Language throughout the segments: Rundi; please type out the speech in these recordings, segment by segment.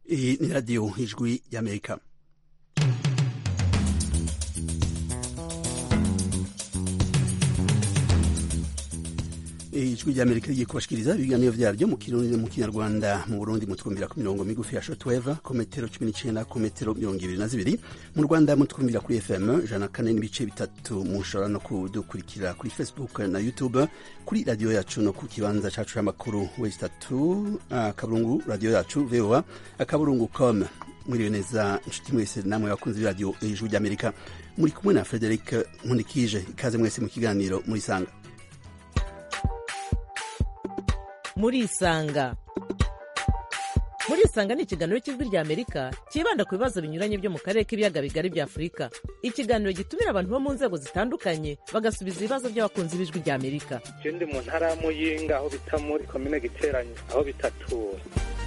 Iyi ni radiyo ijwi y'amerika ijwi ry'amerika rigiye kubashikiriza ibiganiro vyaryo mu kirundi mu kinyarwanda mu burundi mutwumvira ku mirongo migufi ya shortwave ku metero cumi n'icenda ku metero mirongo ibiri na zibiri mu rwanda mutwumvira kuri fm ijana kane n'ibice bitatu mushobora no kudukurikira kuri facebook na youtube kuri radiyo yacu no ku kibanza cacu c'amakuru wesi tatu akaburungu radiyo yacu voa akaburungu com mwiriwe neza inshuti mwese namwe bakunzi b'iradiyo ijwi ry'amerika muri kumwe na frederic nkundikije ikaze mwese mu kiganiro murisanga murisanga murisanga ni ikiganiro cy'ijwi rya amerika cyibanda ku bibazo binyuranye byo mu karere k'ibiyaga bigari bya afurika ikiganiro gitumira abantu bo mu nzego zitandukanye bagasubiza ibibazo by'abakunzi b'ijwi rya amerika je ndi mu ntara ya muyinga aho bita muri komine giteranye aho bitatura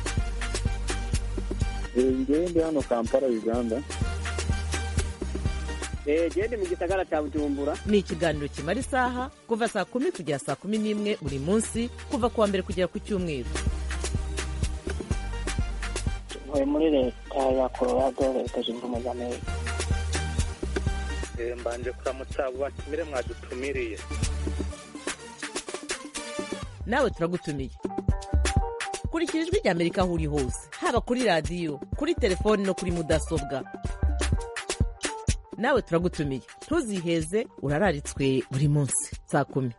ngewe ndi hano kampala uganda gende mu gisagara cya bujumbura ni ikiganiro kimara isaha kuva saa kumi kugera saa kumi n'imwe buri munsi kuva ku wa mbere kugera ku cyumweru ntuye muri leta ya colorado leta zunze ubumwe za amerika Eh, mbanje kuramutsa abo batumire mwadutumiriye nawe turagutumiye kurikira ijwi rya amerika aho uri hose haba kuri radiyo kuri telefoni no kuri mudasobwa nawe turagutumiye ntuziheze urararitswe buri munsi saa kumi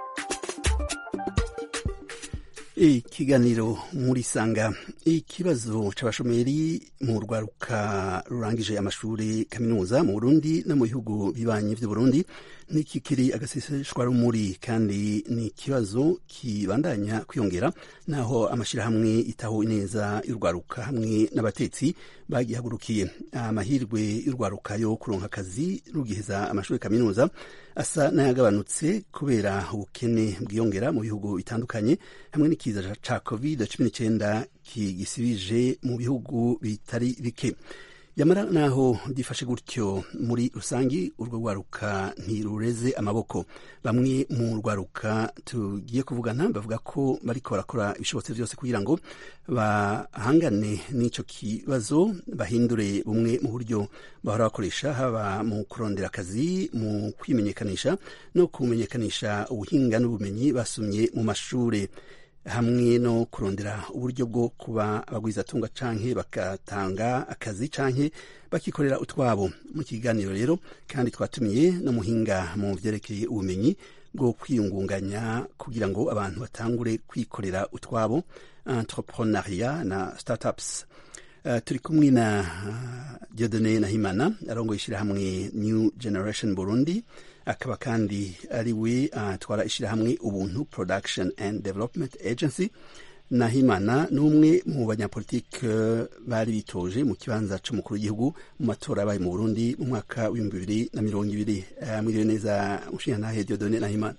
ikiganiro muri sanga ikibazo c'abashomeri mu rwaruka rurangije amashuri kaminuza mu burundi no mu bihugu bibanyi vy'uburundi nikikiri agaseseshwa rumuri kandi ni ikibazo kibandanya kwiyongera naho amashirahamwe itaho neza y'urwaruka hamwe n'abatetsi bagihagurukiye amahirwe y'urwaruka yo kuronka akazi rugiheza amashuri kaminuza asa n'ayagabanutse kubera ubukene bwiyongera mu bihugu bitandukanye hamwe n'ikiza ca covid cumi n'icenda kigisibije mu bihugu bitari bike yamara naho gifashe gutyo muri rusangi urwo rwaruka ntirureze amaboko bamwe mu rwaruka tugiye kuvugana bavuga ko bariko barakora ibishobotse vyose kugira ngo bahangane n'ico kibazo bahindure bumwe mu buryo bahora bakoresha haba mu kurondera akazi mu kwimenyekanisha no kumenyekanisha ubuhinga n'ubumenyi basumye mu mashure hamwe no kurondera uburyo bwo kuba abagwizatunga canke bagatanga akazi canke bakikorera utwabo mu kiganiro rero kandi twatumiye n'umuhinga mu vyerekeye ubumenyi bwo kwiyungunganya kugira ngo abantu batangure kwikorera utwabo entrepreneuria na startups Uh, turi kumwe na uh, Dieudonne Nahimana arongoye ishirahamwe New Generation Burundi akaba kandi ari we atwara uh, ishirahamwe Ubuntu Production and Development Agency Nahimana ni umwe mu banyapolitike bari bitoje mu kibanza c'umukuru w'igihugu mu matora yabaye mu Burundi mu mwaka w'ibihumbi bibiri na mirongo ibiri mwiriwe neza mushingantahe Dieudonne Nahimana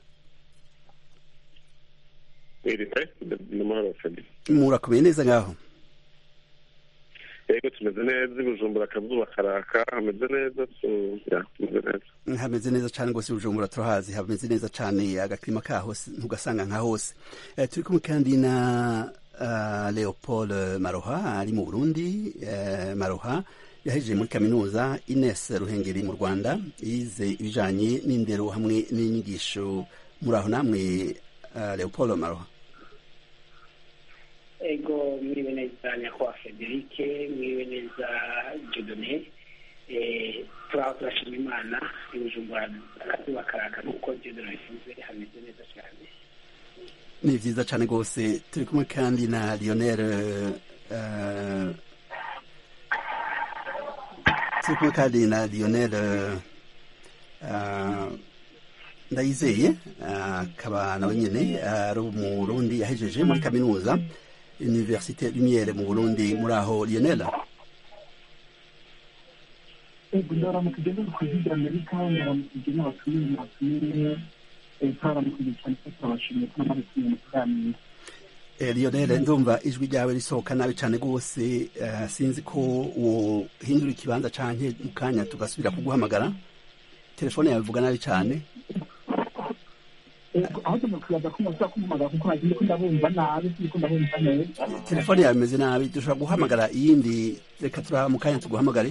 murakomeye neza ngaho yego tumeze neza ibujumbura akazuba karaka hameze neza tumeze neza hameze neza cane rwose ibujumbura turahazi hameze neza cane agakirima kaho ntugasanga nka hose uh, turi kumwe kandi na uh, leopold maroha ari mu burundi uh, maroha yahejeje muri kaminuza ines ruhengeri mu rwanda yize ibijanye n'indero hamwe n'inyigisho muri aho namwe uh, leopold maroha ego mwiriwe neza nyakubahwa federike mwiriwe neza jodone turaho turashima imana ibujumbura akazuba karaka nk'uko jodone bivuze hameze neza cyane ni vyiza cane rwose turi kumwe kandi na lionel turi kumwe kandi na lionel ndayizeye akaba nawe nyene ari umurundi yahejeje muri kaminuza université lumiere mu burundi muri aho lionel ego ndaramukije neza ku ijwi ry'amerika ndaramukije n'abatumire n'abatumire twaramukije cyane ko turabashimiye ko namaze kumenya mu kuganira lionel ndumva ijwi ryawe risohoka nabi cane rwose sinzi ko wohindura ikibanza canke mu kanya tugasubira kuguhamagara telefone yawe ivuga nabi cane aho tumukibaza ko mushobora kumuhamagara kuko nagiye ko ndabumva nabi siko ndabumva neza telefone yawe imeze nabi dushobora guhamagara iyindi reka turaha mu kanya tuguhamagare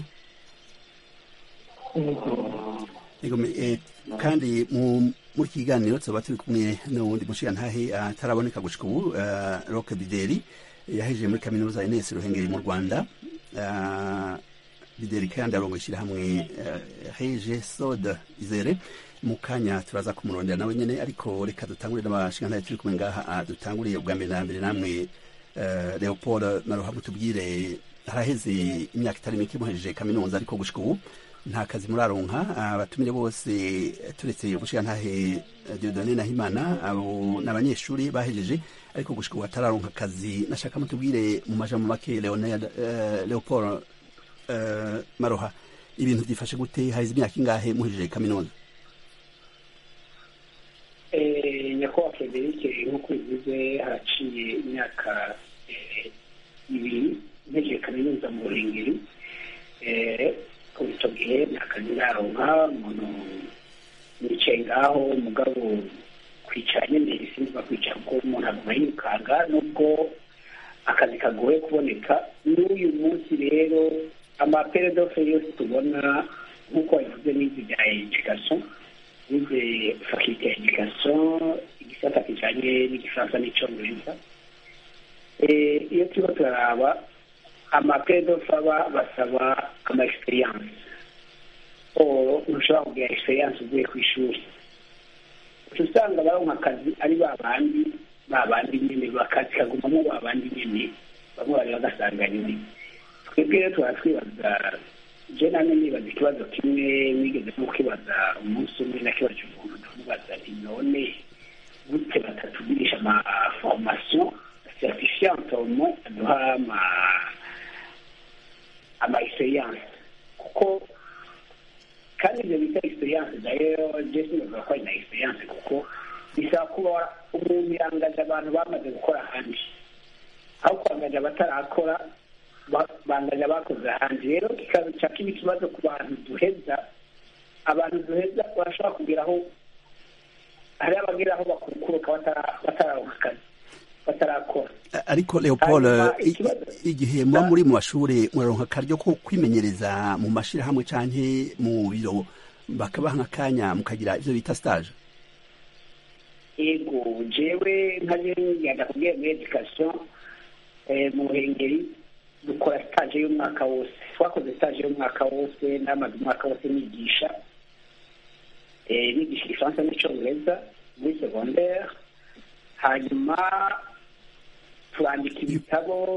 Yego, me- eh, kandi mu muri iki kiganiro tuba turi kumwe n'uwundi mushigantahe ataraboneka gushika ubu eh, roke bideri yahejeje muri kaminuza ya ines ruhengeri mu rwanda Eh, bideri kandi arongo ishyirahamwe eh, heje soda izere mu kanya turaza kumurondera nawe nyene ariko reka dutangurire n'abashigantahe turi kumwe ngaha ah, dutanguriye ubwa mbere na mbere namwe eh, leopold maruha mutubwire haraheze imyaka itari mike muhejeje kaminuza ariko gushika ubu nta kazi muraronka abatumire bose turetse umushigantahe Dieudonne Nahimana abo n'abanyeshuri bahejeje ariko gushika ubu batararonka akazi nashaka mutubwire mu majambo make Leonard eh, Leopold eh, Maroha ibintu byifashe gute haheze imyaka ingahe muhejeje kaminuza Eh, nyakubahwa frederic nk'uko bivuze haraciye imyaka eh, ibiri ntegereje kaminuza mu ruhengeri Eh, kuva icyo gihe nta kazi ndaronka umuntu nicaye ngaho umugabo kwicara nyine sinzi kwicara kuko umuntu aguma yirukanga nubwo akazi kagoye kuboneka n'uyu munsi rero amaperedofe yose tubona nk'uko wabivuze n'izi bya education nize fakilite ya education igisata kijanye n'igifaransa n'icongereza Eh, iyo turiko turaraba amaperedofe aba basaba ama experience o ntushobora kugira experience uvuye ku ishuri uca usanga baronka akazi ari ba bandi ba bandi nyene bakazi kagumamo ba bandi nyene bamwe bari bagasanga nyine twebwe rero tuba twibaza je namwe nibaza ikibazo kimwe nigeze no kwibaza umunsi umwe nakibaje umuntu ndamubaza nti none gute batatugirisha ama formation certifiante au moins aduha ama ama experience kuko kandi ibyo bita experience nayo je sinavuga ko ari na experience kuko bisaba kuba umuntu yangaje abantu bamaze gukora ahandi aho kwangaje abatarakora ba- bangaje abakoze ahandi rero kikaca kiba ikibazo ku bantu duheza abantu duheza barashobora kugeraho hari abageraho bakurukuruka batara- batararonka akazi batarakora ariko Leopold Hanyuma i- ikibazo- igihe muba muri mu mashuri muraronka akaryo ko kwimenyereza mu mashirahamwe canke mu biro bakabaha nk'akanya mukagira ivyo bita stage ego jewe nkaje ngenda kubwira muri education eh, mu ruhengeri dukora stage y'umwaka wose twakoze stage y'umwaka wose namaze umwaka wose nigisha eh, nigisha igifaransa n'icongereza muri secondaire hanyuma turandika ibitabo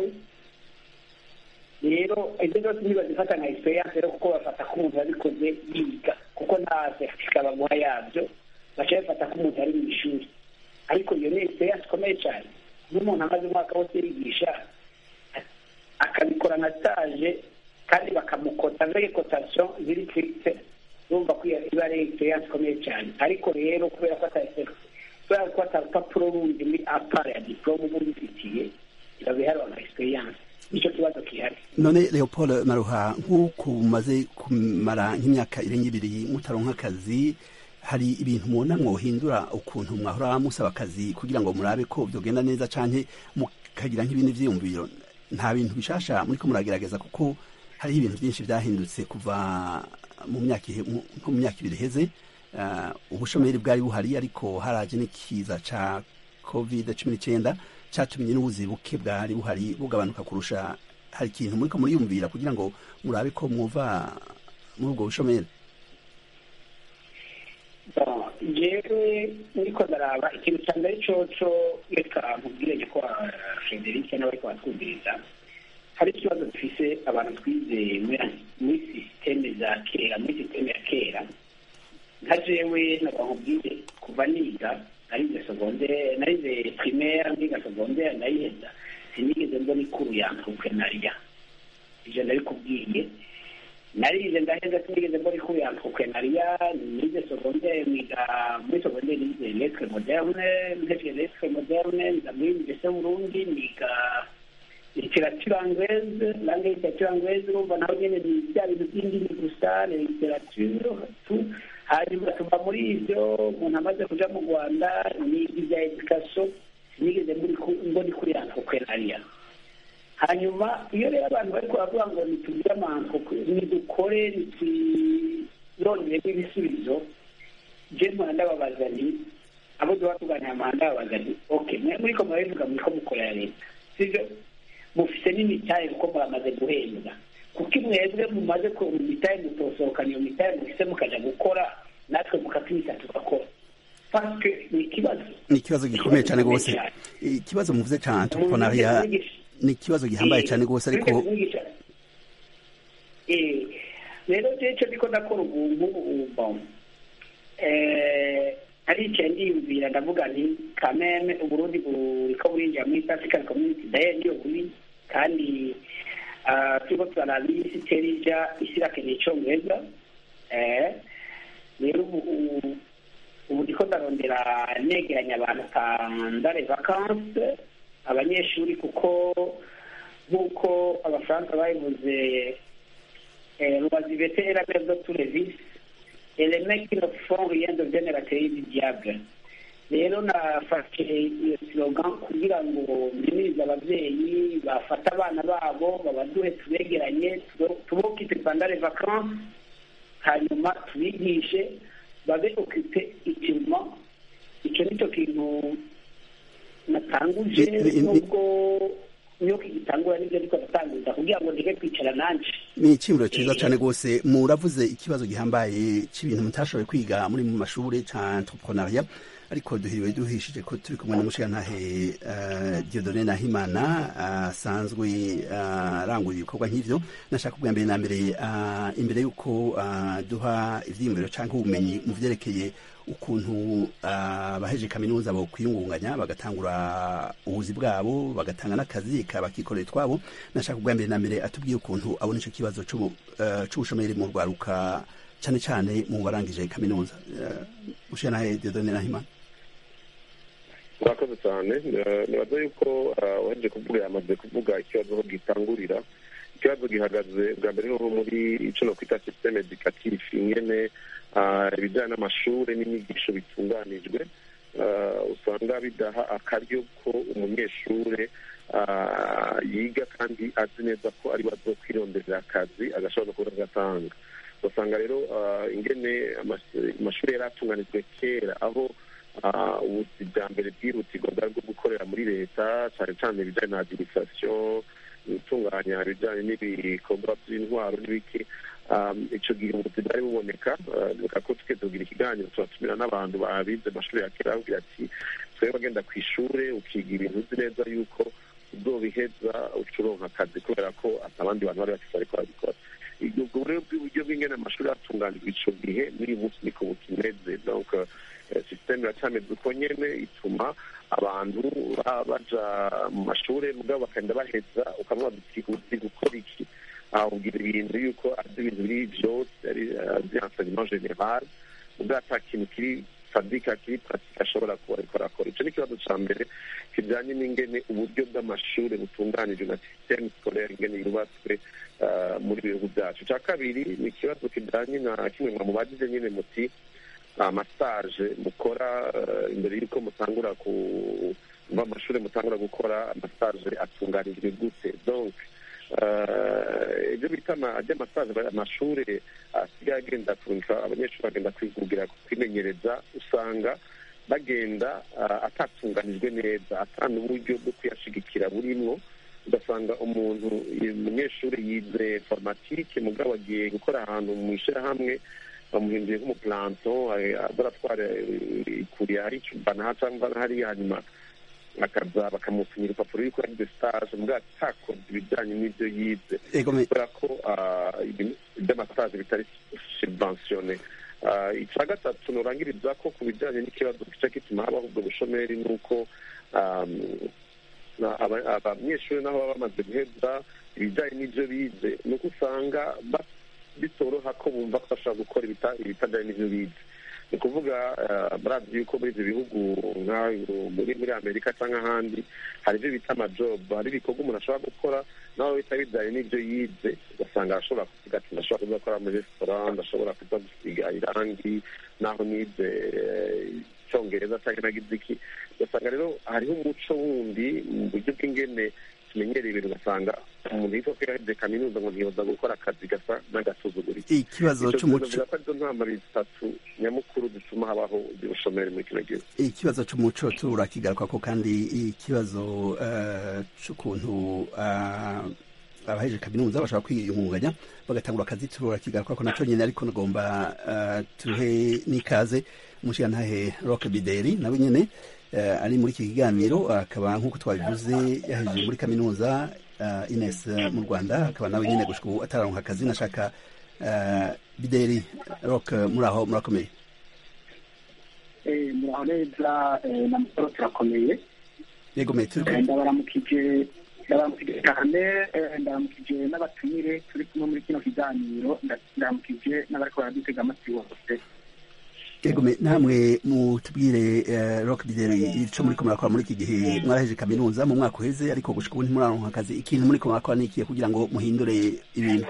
rero ibyo byose ntibazifata nka experience rero kuko bafata ko umuntu yabikoze yiga kuko nta certificat baguha yabyo baca bafata ko umuntu ari mu ishuri ariko iyo ni experience ikomeye cyane n'umuntu amaze umwaka wose yigisha akabikora nka stage kandi bakamukota avec cotation ziri fixe urumva ko iyo iba ari experience ikomeye cyane ariko rero kubera ko ata kubera ko ata rupapuro rundi muri apara ya diplome uba ubifitiye biba biharwa nka experience nicyo kibazo gihari none Leopold Maruha nk'uko mumaze kumara nk'imyaka irenga ibiri mutaronka akazi hari ibintu mubona mwohindura ukuntu mwahora musaba akazi kugira ngo murabe ko vyogenda neza canke mukagira nk'ibindi vyiyumviro nta bintu bishasha muriko muragerageza kuko hariho ibintu byinshi vyahindutse kuva mu myaka ihe- mu- nko mu myaka ibiri iheze uh, ubushomeri bwari buhari ariko haraje n'ikiza ca covid cumi n'icyenda catumye n'ubuzi buke bwari buhari bugabanuka kurusha hari ikintu muriko muriyumvira kugira ngo murabe ko mwuva muri ubwo bushomeri Bon, jewe niko ndaraba ikintu cya mbere coco reka nkubwire ko frederic n'abariko batwumviriza hari ikibazo dufise abantu twize muri- muri sisiteme za kera muri sisiteme ya kera nka jewe naba nkubwire kuva niga narize secondaire narize primaire ndiga secondaire ndayiheza sinigeze mbona ikuru ya entrepreneuria ivyo ndabikubwiye narize ndaheza sinigeze mbona ikuru ya entrepreneuria nize secondaire niga muri secondaire nize lettre moderne ntevye lettre moderne nza muri université burundi niga literature anglaise langue literature anglaise urumva naho nyene ni bya bintu by'indimi gusa na literature tu hanyuma tuva muri ibyo umuntu amaze kuja mu rwanda niga ibya edikasiyo sinigeze ngo ni kuri antroprenariya hanyuma iyo rero abantu bari baravuga ngo nitugire amantreprenariya nidukore nitwironderemo ibisubizo je mpora ndababaza nti abo duha tuganira mpora ndababaza nti ok mwe muriko murabivuga muriko mukorera leta sivyo mufise n'imitahe kuko muramaze guhembwa kuko mwebwe mumaze kubona imitahe mutosohokana iyo mitahe mufise mukaja gukora natwe mukatwita tugakora paske ni ikibazo ni ikibazo gikomeye cyane rwose ikibazo muvuze cya entrepreneuria ni ikibazo gihambaye cyane rwose ariko rero jeco ndiko ndakora ubu ngubu aricaye ndiyumvira ndavuga nti kameme uburundi buriko burinjira muri east african community daye niyo buri kandi turiko turaraba isi itera ija isi irakeneye icongereza rero ubu ubu ndiko ndarondera negeranya abantu kandare vacanse abanyeshuri kuko nk'uko abafaransa babivuze rubazibete era mère de tous les vices et les mecs qui ne font rien deviennent la théorie du diable rero nafashe iyo slogan kugira ngo mbimirize abavyeyi bafate abana babo babaduhe tubegeranye tubokipe pendant les vacances hanyuma tubigishe babe okipe itiruma icyo nicyo kintu natanguje nubwo niyo kigitangura nibyo ariko ndatanguza kugira ngo ndeke kwicara nanje ni iciyumviro cyiza cyane rwose muravuze ikibazo gihambaye cy'ibintu mutashoboye kwiga muri mu mashuri cya entrepreneuria ariko duhiriwe duhishije ko turi kumwe n'umushirantahe Dieudonne Nahimana asanzwe arangura ibikorwa nk'ivyo nashaka kubwa mbere na mbere imbere y'uko duha ivyiyumviro canke ubumenyi mu vyerekeye ukuntu abaheje kaminuza bo kwiyungunganya bagatangura ubuzi bwabo bagatanga n'akazi bakikorera twabo nashaka kubwa mbere na mbere atubwiye ukuntu abona ico kibazo c'ubushomeri mu rwaruka cyane cyane mu barangije kaminuza ushanahe Dieudonne Nahimana murakoze cyane nibaza yuko waheje kuvuga yamaze kuvuga ikibazo aho gitangurira ikibazo gihagaze bwa mbere noneho muri icyo no kwita systeme educatif ingene ibijyanye n'amashuri n'inyigisho bitunganijwe usanga bidaha akaryo ko umunyeshuri yiga kandi azi neza ko ari bazo kwironderera akazi agashobora kuba agatanga ugasanga rero ingene amashuri yari atunganijwe kera aho ubuzi bwa mbere bwihutirwa bwari bwo gukorera muri leta cyane cyane ibijyanye na adirisasiyo gutunganya ibijyanye n'ibikorwa by'intwaro n'ibiki icyo gihe ubuzi bwari buboneka reka ko twe tugira ikiganiro turatumira n'abantu babize amashuri ya kera bavuga ati twebwe bagenda ku ishuri ukiga ibintu uzi neza yuko uzobiheza ucuronka akazi kubera ko abandi bantu bari bafite ariko babikora ubwo rero bw'uburyo bw'ingene amashuri atunganijwe ico gihe n'uyu munsi niko bukimeze donc systeme iracameze uko nyene ituma abantu baja mu mashuri mugabo bakagenda baheza ukamwa uzi gukora iki ubwira ibintu yuko azi ibintu biri vyose ari azi enseignement general mugabo ata kintu kiri fadika kiri pratique ashobora kuba ariko arakora ico ni ikibazo ca mbere kijanye n'ingene uburyo bw'amashuri butunganijwe na systeme scolaire ingene yubatswe muri bihugu byacu icya kabiri ni ikibazo kijyanye na kimwe mu mubajije nyine muti amasaje mukora imbere y'uko mutangura ku amashuri mutangura gukora amasaje atunganijwe gute donc ibyo bita by'amasaje amashuri asigaye agenda kurungika abanyeshuri bagenda kwigugira kwimenyereza usanga bagenda atatunganijwe neza atanga uburyo bwo kuyashigikira burimwo ugasanga umuntu umunyeshuri yize formatike mugabo agiye gukora ahantu mu ishyirahamwe bamuhinduye nk'umuplanto azaratwara ikuriye hari icubana cyangwa hariya hanyuma akaza bakamusinyira urupapuro yuko yagize stage mugabo atakoze ibijyanye n'ibyo yize kubera ko iby'amasaje bitari subventione icya gatatu nurangiriza ko ku bijyanye n'ikibazo gica gituma habaho ubwo bushomeri ni uko abanyeshuri naho baba bamaze guheza ibijyanye n'ibyo bize ni uko usanga bitoroha ko bumva ko bashobora gukora ibitajyanye n'ibyo bize ni ukuvuga murazi yuko muri ibyo bihugu muri muri amerika cyangwa ahandi hari ibyo bita amajobu hari ibikorwa umuntu ashobora gukora nawe bita bijyanye n'ibyo yize ugasanga arashobora kuvuga ati ndashobora kuza gukora muri resitora ndashobora kuza gusiga irangi naho nize icyongereza cyangwa nagize iki ugasanga rero hariho umuco wundi mu buryo bw'ingene tumenyereye ibintu ugasanga umuntu yitwa ko yaheje kaminuza ngo ntiyoza gukora akazi gasa n'agasuzuguriro ikibazo cy'umuco ko arizo ntambara zitatu nyamukuru zituma habaho ubushomeri muri kino gihugu ikibazo cy'umuco turakigaruka ko kandi ikibazo cy'ukuntu abaheje kaminuza bashobora kwiyungunganya bagatangura akazi turakigaruka ko nacyo nyine ariko nagomba tuhe n'ikaze umushirantahe roke bideri nawe nyine ari muri iki kiganiro akaba nk'uko twabivuze yahejeje muri kaminuza ines mu rwanda akaba nawe nyine gushika ubu atararonka akazi nashaka bideri roke muri aho murakomeye muraho neza na mukoro turakomeye yego metero ndabaramukije ndabaramukije cyane ndabaramukije n'abatumire turi kumwe muri kino kiganiro ndabaramukije n'abariko baradutega amatwi bose yego namwe mutubwire rock bideri ico muri ko murakora muri iki gihe mwaraheje kaminuza mu mwaka uheze ariko gushika ubu ntimuraronka akazi ikintu muri ko murakora nikiye kugira ngo muhindure ibintu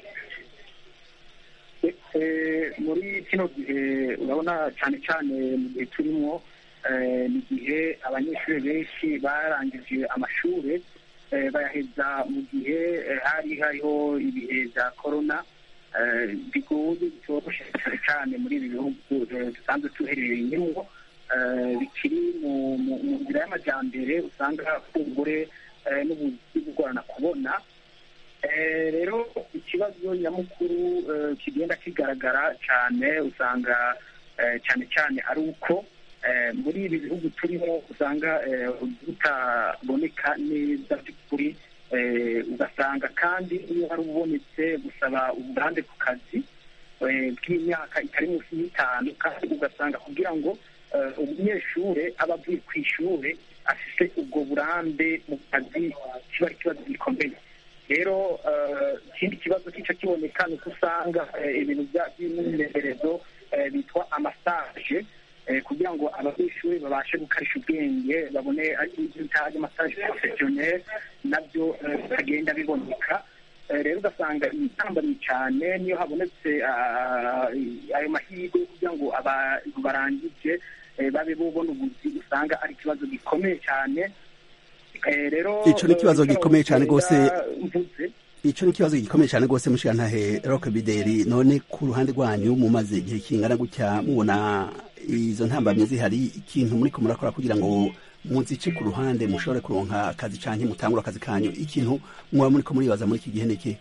muri kino gihe urabona cyane cyane mu gihe turimo ni igihe abanyeshuri benshi barangije amashuri bayaheza mu gihe hari hariho ibihe bya korona bigoye bitoroshye cyane cyane muri ibi bihugu dusanzwe tuherereyemo bikiri mu nzira y'amajyambere usanga kumbure n'ubuzi bugorana kubona rero ikibazo nyamukuru kigenda kigaragara cyane usanga cyane cyane ari uko muri ibi bihugu turimo usanga butaboneka neza by'ukuri ugasanga kandi iyo hari ubonetse gusaba uburambe ku kazi bw'imyaka itari munsi y'itanu kandi ugasanga kugira ngo umunyeshuri aba avuye ku ishuri afite ubwo burambe mu kazi kiba ari ikibazo gikomeye rero ikindi kibazo kica kiboneka ni uko usanga ibintu by'imyimenyerezo bitwa amasaje kugira ngo abanyeshuri babashe gukarisha ubwenge babone ibyo bita amasaje porofesiyoneri nabyo bitagenda biboneka rero ugasanga intambamyi cyane niyo habonetse ayo mahirwe kugira ngo abantu barangije babe bubona ubuzi usanga ari ikibazo gikomeye cyane rero ico ni ikibazo gikomeye cyane rwose ico ni ikibazo gikomeye cyane rwose mushirantahe rock bideri none ku ruhande rwanyu mumaze igihe kingana gutya mubona izo ntambamye zihari ikintu muri ko murakora kugira ngo muzice ku ruhande mushobore kuronka akazi canke mutangura akazi kanyu ikintu muba muri ko muribaza muri iki gihe niki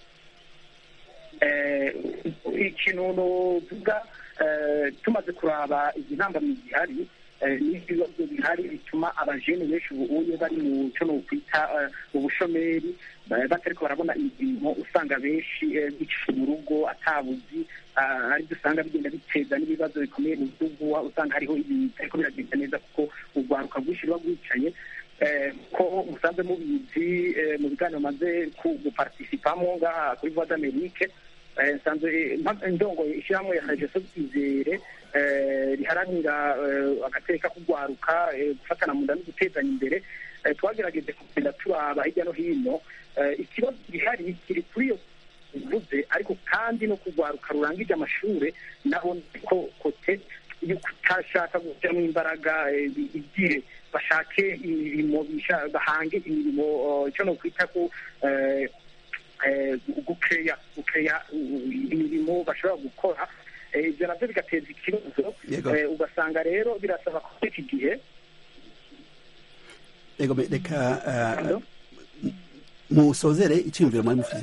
ikintu novuga tumaze kuraba izi ntambamyi zihari n'ibibazo bihari bituma abajene benshi ubuye bari mu cyo nokwita ubushomeri batariko barabona imirimo usanga benshi bicaye mu rugo atabuzi aribyo usanga bigenda biteza n'ibibazo bikomeye mu gihugu usanga hariho ibintu ariko biragenda neza kuko urwaruka rwinshi ruba rwicaye ko musanze mubizi mu biganiro maze guparticipamo ngaha kuri voix d'amerique nsanzwe ndongoye ishyirahamwe ya regeso twizere riharanira agateka kugwaruka gufatana mu nda no gutezanya imbere twagerageje kugenda turaba hirya no hino ikibazo gihari kiri kuri iyo bivuze ariko kandi no kugwaruka rurangije amashuri naho ko kote iyo kutashaka gushyiramo imbaraga igire bashake imirimo bahange imirimo icyo no kwita ko gukeya gukeya imirimo bashobora gukora ibyo nabyo bigateza ikibazo ugasanga rero birasaba ko iki gihe reka musozere icyiyumviro mwari mufite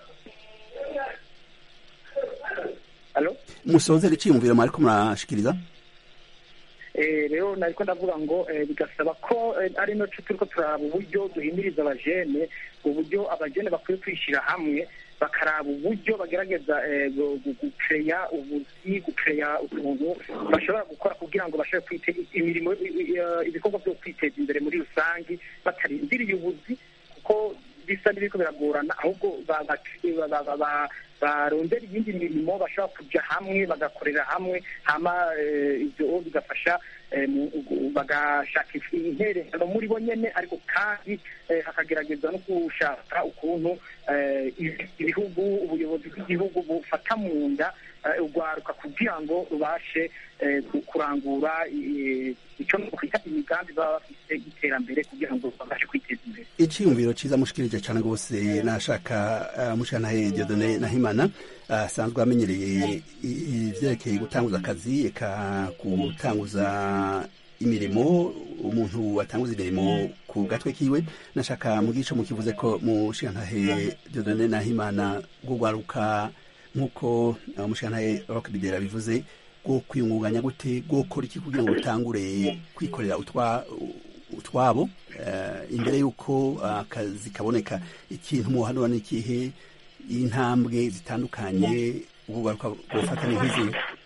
musozere icyiyumviro mwari ko murashikiriza rero nariko ndavuga ngo bigasaba ko ari no turiko turaraba uburyo duhimiriza abajene uburyo abajene bakwiye kwishyira hamwe bakaraba uburyo bagerageza gukeya ubuzi gukeya utuntu bashobora gukora kugira ngo bashobore kwiteza imirimo ibikorwa byo kwiteza imbere muri rusange batarindiriye ubuzi kuko bisa n'ibiriko biragorana ahubwo barondera iyindi mirimo bashobora kujya hamwe bagakorera hamwe hama ibyo bigafasha bagashaka intererano muri bo nyine ariko kandi hakagerageza no gushaka ukuntu ibihugu ubuyobozi bw'igihugu bufata mu nda urwaruka kugira ngo rubashe kurangura icyo twita imigambi baba bafite y'iterambere kugira ngo babashe kwiteza imbere icyiyumviro cyiza mushikirije cyane rwose nashaka mushanahe Dieudonne Nahimana asanzwe amenyereye ibyerekeye gutanguza akazi eka gutanguza imirimo umuntu watanguza imirimo ku gatwe kiwe nashaka mu gice mukivuze ko mushikantahe Dieudonne Nahimana gugwaruka nk'uko umushikantahe Rock Bidera bivuze bwo kwiyungunganya gute bwo gukora iki kugira ngo utangure kwikorera utwabo imbere y'uko akazi kaboneka ikintu muhanura ni ikihe intambwe zitandukanye ubugaruka bufata ni nk'izi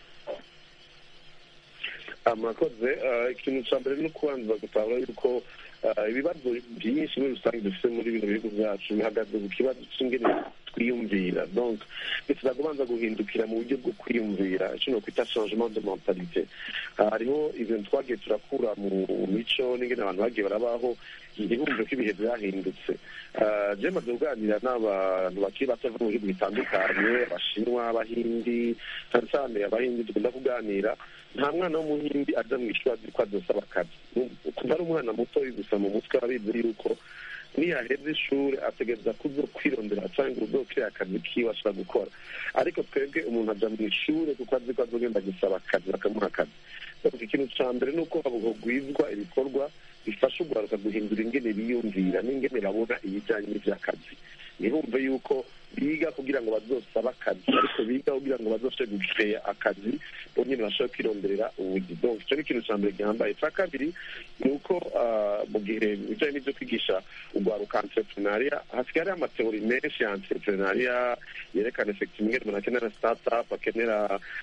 murakoze ikintu cya mbere ni ukubanza gutahura yuko ibibazo byinshi muri rusange dufite muri bino bihugu byacu bihagaze ku kibazo cy'ingene twiyumvira donc bisaba kubanza guhindukira mu buryo bwo kwiyumvira icyo kwita changement de mentalite hariho ibintu twagiye turakura mu mico n'ingene abantu bagiye barabaho ntibumve ko ibihe byahindutse je maze kuganira n'abantu bakiri bato bava mu bihugu bitandukanye abashinwa abahindi cyane cyane abahindi dukunda kuganira nta mwana w'umuhindi aja mu ishuri azi ko azosaba akazi kuva ari umwana muto gusa mu mutwe abizi yuko niyaheza ishuri ategereza kuzo kwirondera cyangwa uzokira akazi kiwe ashobora gukora ariko twebwe umuntu aja mu ishuri kuko azi ko azogenda gusaba akazi bakamuha akazi ikintu ca mbere ni uko hagwizwa ibikorwa bifasha urwaruka guhindura ingene biyumvira n'ingene babona ibijyanye n'ivy'akazi ntibumve yuko biga kugira ngo bazosaba akazi ariko biga kugira ngo bazoshe gukeya akazi bo nyine bashobora kwironderera ubugi donc icyo ni ikintu cya mbere gihambaye icya kabiri ni uko mu gihe bijyanye n'ibyo kwigisha urwaruka entrepreneuria hasigaye hariho amateori menshi ya entrepreneuria yerekana effective ingene umuntu akenera startup akenera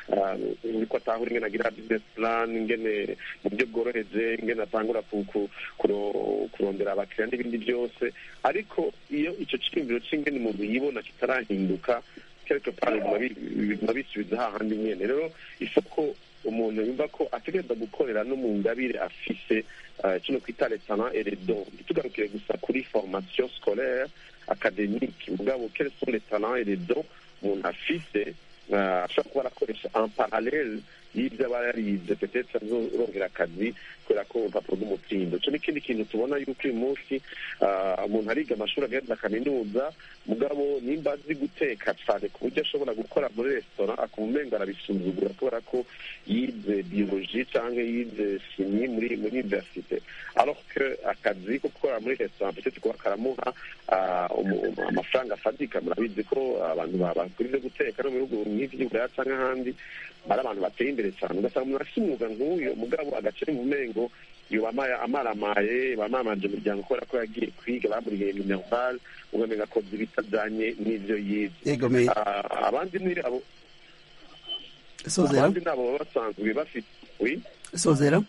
uko atahura ingene agira business plan ingene mu buryo bworoheje ingene atangura kurondera abakiriya n'ibindi byose ariko iyo icyo cyiyumviro cy'ingene umuntu yibona kitarahinduka quelque part biguma bisubiza hahandi nyene rero isoko umuntu yumva ko ategereza gukorera no mu ngabire afise kino kwita les talents et les dons ntitugarukire gusa kuri formation scolaire académique mugabo quels sont les talents et les dons umuntu afise ashobora kuba arakoresha en parallele y'ibyo aba yarize petetse azorongera akazi kubera ko urupapuro rw'umutsindo icyo n'ikindi kintu tubona yuko uyu munsi umuntu ariga amashuri agenda kaminuza mugabo nimba azi guteka cyane ku buryo ashobora gukora muri resitora akumva umenga arabisuzugura kubera ko yize biyoloji cyangwa yize shimi muri muri universite alors que akazi ko gukora muri resitora petetse kuba karamuha amafaranga afatika murabizi ko abantu bakora ibyo guteka no mu bihugu nk'ivy'uburaya cyangwa ahandi bari abantu bateye imbere cyane ugasanga umuntu afite umwuga nk'uyu mugabo agace mu mengo yoba amaramaye bamamanje umuryango kubera ko yagiye kwiga bamuriye minerval ugamenga akoze ibitajanye n'ivyo yize abandi ni abo abandi nabo baba basanzwe bafite sozera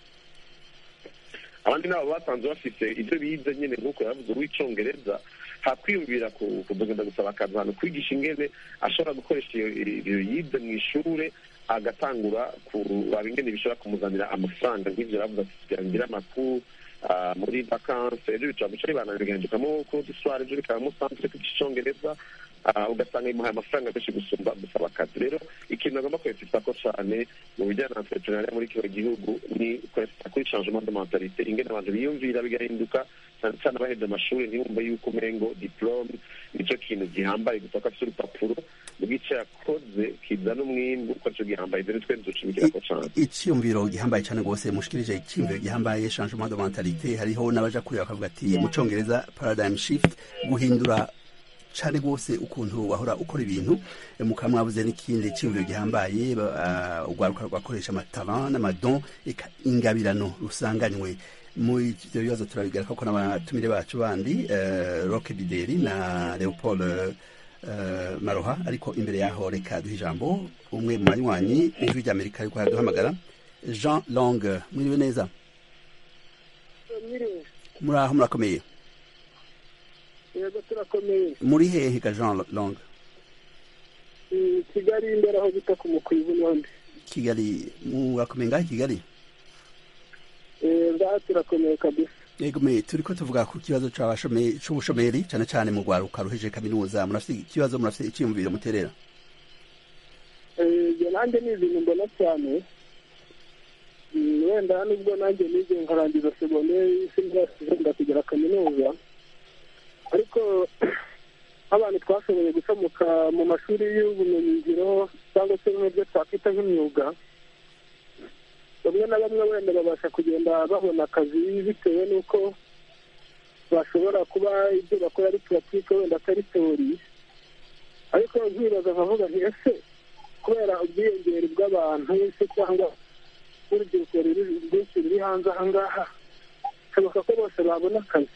abandi nabo basanzwe bafite ibyo bize nyine nk'uko yavuze uw'icongereza hakwiyumvira kugenda gusaba akazi ahantu kwigisha ingene ashobora gukoresha iyo yize mu ishure agatangura kuraba ingene bishobora kumuzanira amafaranga nk'ivyo yavuze ati kugira ngire amakuru muri vakanse ejo bicara bica ribananirigandikamo ko duswara ejo bikaba musanzwe kwigisha icongereza ugasanga bimuhaye amafaranga menshi gusumba gusaba akazi rero ikintu agomba kwesita ko cyane mu bijyanye na entrepreneuria muri kino gihugu ni kwesita kuri changement de mentalite ingene abantu biyumvira bigahinduka cyane cyane abaheje amashuri ntibumve yuko umengo diplome nicyo kintu gihambaye gusa ko afite urupapuro bw'icyo yakoze kizana umwimbu ko cyo gihambaye ibyo nitwe dushimikira ko cyane icyumviro gihambaye cyane rwose mushikirije icyumviro gihambaye changement de mentalite hariho n'abaja kureba bakavuga ati mu congereza paradigm shift guhindura cyane rwose ukuntu wahora ukora ibintu mukaba mwabuze n'ikindi cyumviro gihambaye urwaruka rwakoresha amatalan n'amadon ingabirano rusanganywe mu ivyo bibazo turabigaruka ko n'abatumire bacu bandi roke bideri na leopold maroha ariko imbere yaho reka duha ijambo umwe mu banywanyi ijwi ry'amerika ariko haraduhamagara jean long mwiriwe neza muri aho murakomeye yego turakomeye muri hehe ga jean long i kigali imbere aho bita ku mukwibu n'undi kigali murakomeye ngaho i kigali ngaha turakomeye kabisa yego me turiko tuvuga ku kibazo c'abashomeri c'ubushomeri cane cane mu rwaruka ruhejeje kaminuza murafite ikibazo murafite iciyumviro muterera ibyo nanjye ni ibintu mbona cyane Mm, wenda nubwo nanjye nize nkarangiza segonderi sinzasize kugera kaminuza ariko nk'abantu twashoboye gucamuka mu mashuri y'ubumenyingiro cyangwa se nk'ibyo twakwita nk'imyuga bamwe na bamwe wenda babasha kugenda babona akazi bitewe n'uko bashobora kuba ibyo bakora ari puratike wenda atari teori ariko nkibaza nkavuga nti ese kubera ubwiyongere bw'abantu se cyangwa n'urubyiruko ruri rwinshi ruri hanze aha ngaha bishoboka ko bose babona akazi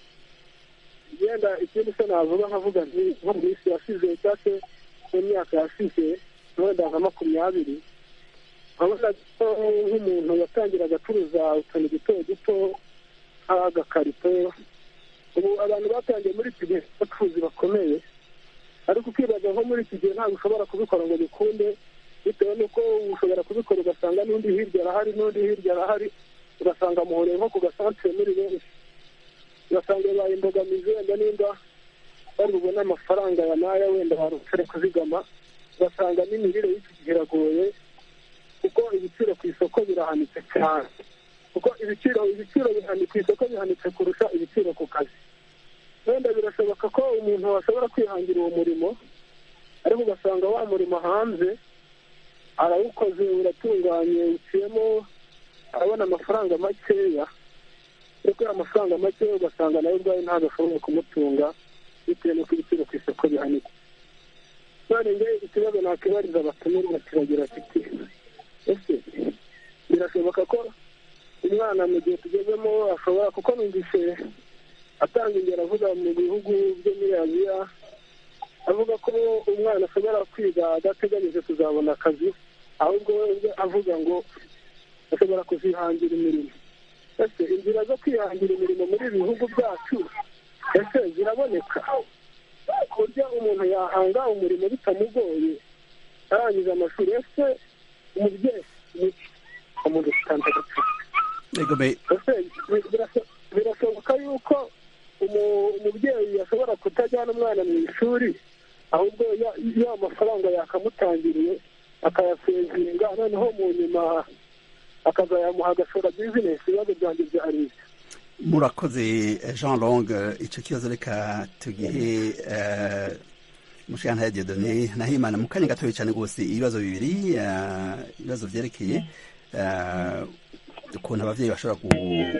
yenda ikindi se navuga nkavuga nti nko mu minsi yashize cyangwa se mu myaka yashize wenda nka makumyabiri urabona ko nk'umuntu yatangiraga acuruza utuntu duto duto nk'agakarito ubu abantu batangiye muri iki gihe abacuruzi bakomeye ariko ukibaza nko muri iki gihe ntabwo ushobora kubikora ngo bikunde bitewe n'uko ushobora kubikora ugasanga n'undi hirya arahari n'undi hirya arahari ugasanga muhoreye nko ku gasantere muri benshi ugasanga bibaye imbogamizi wenda nimba bari bubone amafaranga ya naya wenda barutare kuzigama ugasanga n'imirire y'iki gihe iragoye kuko ibiciro ku isoko birahanitse cyane kuko ibiciro ibiciro bihani ku isoko bihanitse kurusha ibiciro ku kazi wenda birashoboka ko umuntu ashobora kwihangira uwo murimo ariko ugasanga wa murimo hanze arawukoze uratunganye uciyemo arabona amafaranga makeya ariko ya mafaranga makeya ugasanga nawe ubwawe ntabwo ashoboye kumutunga bitewe n'uko ibiciro ku isoko bihanitse none nge ikibazo nakibariza abatumirwa kiragira kiti ese birashoboka ko umwana mu gihe tugezemo ashobora kuko numvise atanga ingero avuga mu bihugu byo muri aziya avuga ko umwana ashobora kwiga adateganyije kuzabona akazi ahubwo we avuga ngo ashobora kuzihangira imirimo ese inzira zo kwihangira imirimo muri ibi bihugu byacu ese ziraboneka ku buryo umuntu yahanga umurimo bitamugoye arangiza amashuri ese umubyeyi ni umuntu utandukanye yego me ese birasho- birashoboka yuko umu- umubyeyi ashobora kutajyana umwana mu ishuri ahubwo ya- ya mafaranga yakamutangiriye akayasevinga noneho mu nyuma akazayamuha agashora bizinesi ibibazo byanjye byari ibyo murakoze eh, jean long icyo kibazo reka tugihe eh, mushikantare diodone nahimana mu kanya gatoya cyane rwose ibibazo bibiri eh, ibibazo byerekeye eh, ukuntu abavyeyi bashobora ku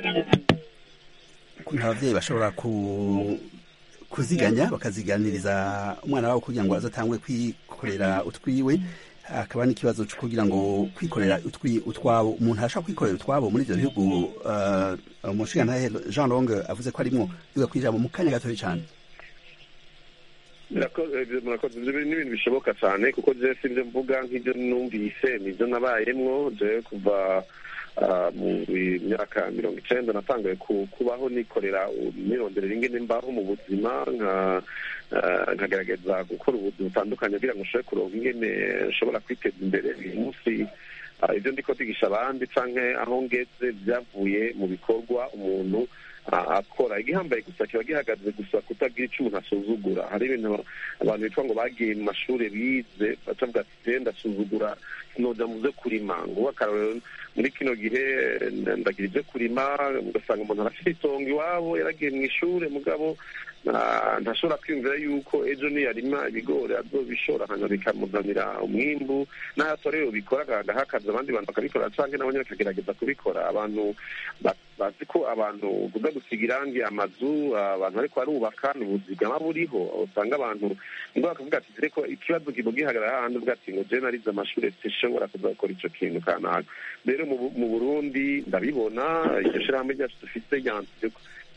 ukuntu abavyeyi bashobora ku kuziganya bakaziganiriza umwana wabo kugira ngo azatangwe kwikorera utwiwe hakaba n'ikibazo cyo kugira ngo kwikorera utwi utwabo umuntu arashaka kwikorera utwabo muri ibyo bihugu uh, umushingantahe Jean Long avuze ko arimwo biga kwijambo mu kanya gatoya cyane Murakoze murakoze. ibyo ni ibintu bishoboka cyane kuko je si ibyo mvuga nk'ibyo numvise nibyo nabayemwo je kuva ah, mu myaka mirongo icenda natangaye ku- kubaho nikorera nironderera ingene mbaho mu buzima nka ah, nkagerageza gukora ubuzi butandukanye kugira ngo nshobore kuronka ingene nshobora kwiteza imbere uyu munsi ah, ibyo ndiko ndigisha abandi canke aho ngeze byavuye mu bikorwa umuntu ah, akora igihambaye gusa kiba gihagaze gusa kutagira icyo umuntu asuzugura hari ibintu abantu bitwa ngo bagiye mu mashuri bize bacavuga ati "Je ndasuzugura sinoja mu byo kurima ngo akarorero muri kino gihe nda- ndagira ibyo kurima ugasanga umuntu arafite itongo iwabo yaragiye mu ishuri mugabo ah, ntashobora kwiyumvira yuko ejo niyarima ibigori azobishora hanyuma bikamuzanira umwimbu n'aho atorero bikora agaha akazi abandi bantu bakabikora canke nabo nyene bakagerageza kubikora abantu ba- bazi ko abantu kuza gusiga irangi amazu abantu bariko barubaka ni ubuzigama buriho usanga abantu ngo bakavuga ati dore ko ikibazo kiba gihagarara hahandi uvuga ati ngo jewe narize amashuri sinshobora kuza gukora ico kintu kanaka rero mu Bu- mu burundi ndabibona iryo shirahamwe ryacu dufise ryanse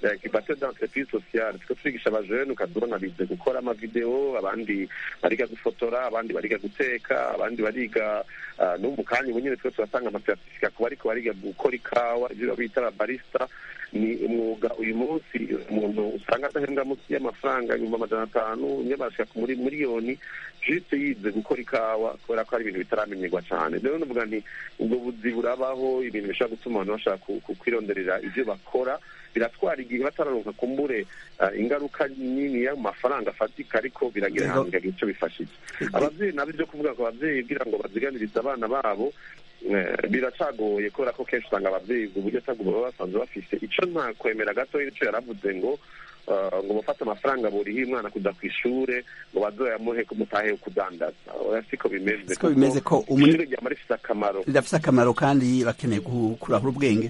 incubateur d'entreprise sociale tuko twigisha abajene ukazibona bize gukora amavideo abandi bariga gufotora abandi bariga guteka abandi bariga ah, no mu kanya ubu nyine twe turasanga amasertifika ku bariko bariga gukora ikawa ibyo bita ababarista ni umwuga uyu munsi umuntu usanga adahembwa munsi y'amafaranga ibihumbi amajana atanu umwe barashika muri miliyoni juste yize gukora ikawa kubera ko ari ibintu bitaramenyerwa cyane rero nuvuga nti ubwo buzi burabaho ibintu bishobora gutuma abantu bashaka ku- ku- kwironderera ibyo bakora biratwara igihe batararonka kumbure ah, ingaruka nini y'amafaranga afatika ariko biragira Yego. ahantu bikagira icyo bifashije ababyeyi nabo ibyo kuvuga ngo ababyeyi kugira ngo baziganirize abana babo eh, biracagoye kubera ko kenshi usanga ababyeyi ubwo buryo atabwo baba basanzwe bafise icyo nta kwemera gatoya nicyo yaravuze ngo ah, ngo bafate amafaranga burihe umwana kuja ku ishure ngo bazoyamuhe kumutahe kudandaza oya siko bimeze Siko bimeze ko umuni- ishure ryama rifise akamaro rirafise akamaro kandi bakeneye gu- kurahura ubwenge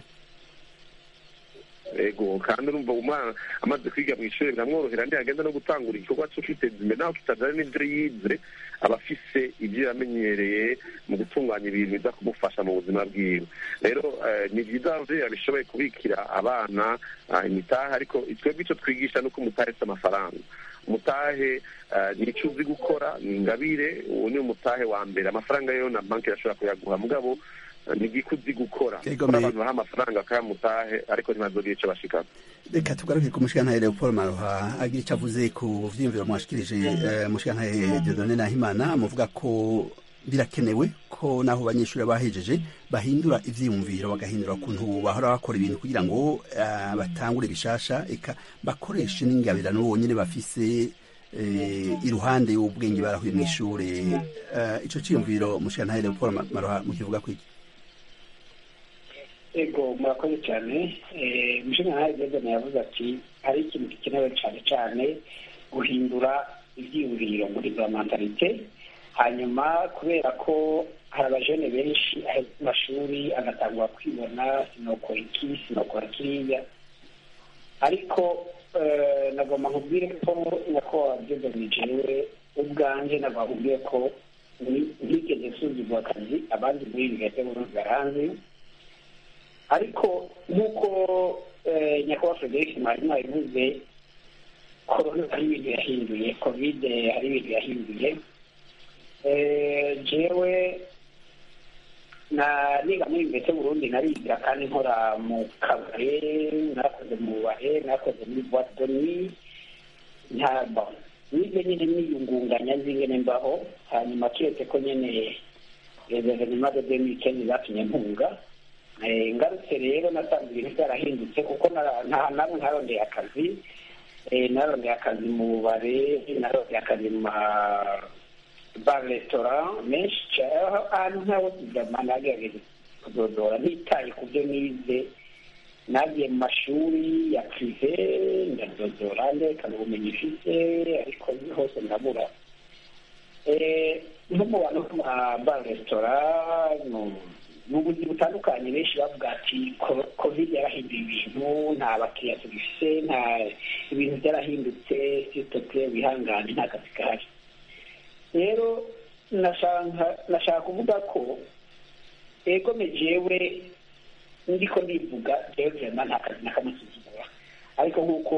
ego kandi urumva umwana amaze kwiga mu ishuri biramworohera ndi agenda no gutangura igikorwa cyo kwiteza imbere naho kitajyanye n'ibyo yize aba afise ibyo yamenyereye mu gutunganya ibintu biza kumufasha mu buzima bwiwe rero eh, ni byiza ababyeyi babishoboye kubikira abana ah, imitahe ariko twebwe icyo twigisha ni uko umutahe ufite amafaranga umutahe eh, ni icyo uzi gukora ni ingabire uwo ni umutahe wa mbere amafaranga yo na banki irashobora kuyaguha mugabo eh, ni igiko uzi gukora Yego, Kuko me- abantu baha amafaranga bakayamutahe ariko ntibazogire icyo bashikana reka tugaruke ku mushikantahe leopold maroha agira icyo avuze ku vyiyumviro mwashikirije eh, mushikantahe dieudonne nahimana muvuga ko birakenewe ko naho abanyeshuri bahejeje bahindura ivyiyumviro bagahindura ukuntu bahora bakora ibintu kugira ngo eh, batangure bishasha eka bakoreshe n'ingabirano bonyene bafise eh, iruhande y'ubwenge barahuye mw'ishure Eh, ico ciyumviro mushikantahe leopold Ma- maroha mukivuga kwiki ego murakoze cyane umushinga nkawe gezana yavuze ati hari ikintu gikenewe cyane cyane guhindura ibyiyumviro muri za mentalite hanyuma kubera ko hari abajene benshi aheza amashuri agatangwa kwibona sinokora iki sinokora kiriya ariko eh, nagomba nkubwire ko nyakubahwa byegamiye jewe ubwanjye nagomba nkubwire ko ni- ntigeze nsuzugura akazi abandi muri ibi bihe burundi baranzi ariko nk'uko eh, nyakubahwa frederic mwarimu yabivuze korona hari ibintu yahinduye kovide hari ibintu yahinduye Eh, jewe na niga muri mbese burundi nariga kandi nkora mu kabare nakoze mu bubare nakoze muri boite de nuit ntabwo nize nyine niyungunganya nzi ingene mbaho hanyuma kiretse ko nyene evenema de demi kenzi zatumye mpunga Eh, ngarutse rero nasanze ibintu byarahindutse kuko nara- nta namwe ntarondeye akazi Eh, narondeye akazi mu bubare narondeye akazi mu ma ba resitora menshi cyane aho ahantu nk'aho tugama nagerageza kudodora ntitaye ku byo nize nagiye mu mashuri ya prive ndadodora ndekana ubumenyi mfite ariko hose ndabura Eh, nko mu bantu bo mu ba resitora mu- mu buzi butandukanye benshi bavuga ati "Co- covid yarahinduye ibintu nta bakiriya tugifite nta ibintu byarahindutse sitoke wihangane nta kazi kahari rero nashaka nashaka kuvuga ko ego jewe ndiko ndivuga jewe vrema nta kazi nakamusuzugura ariko nk'uko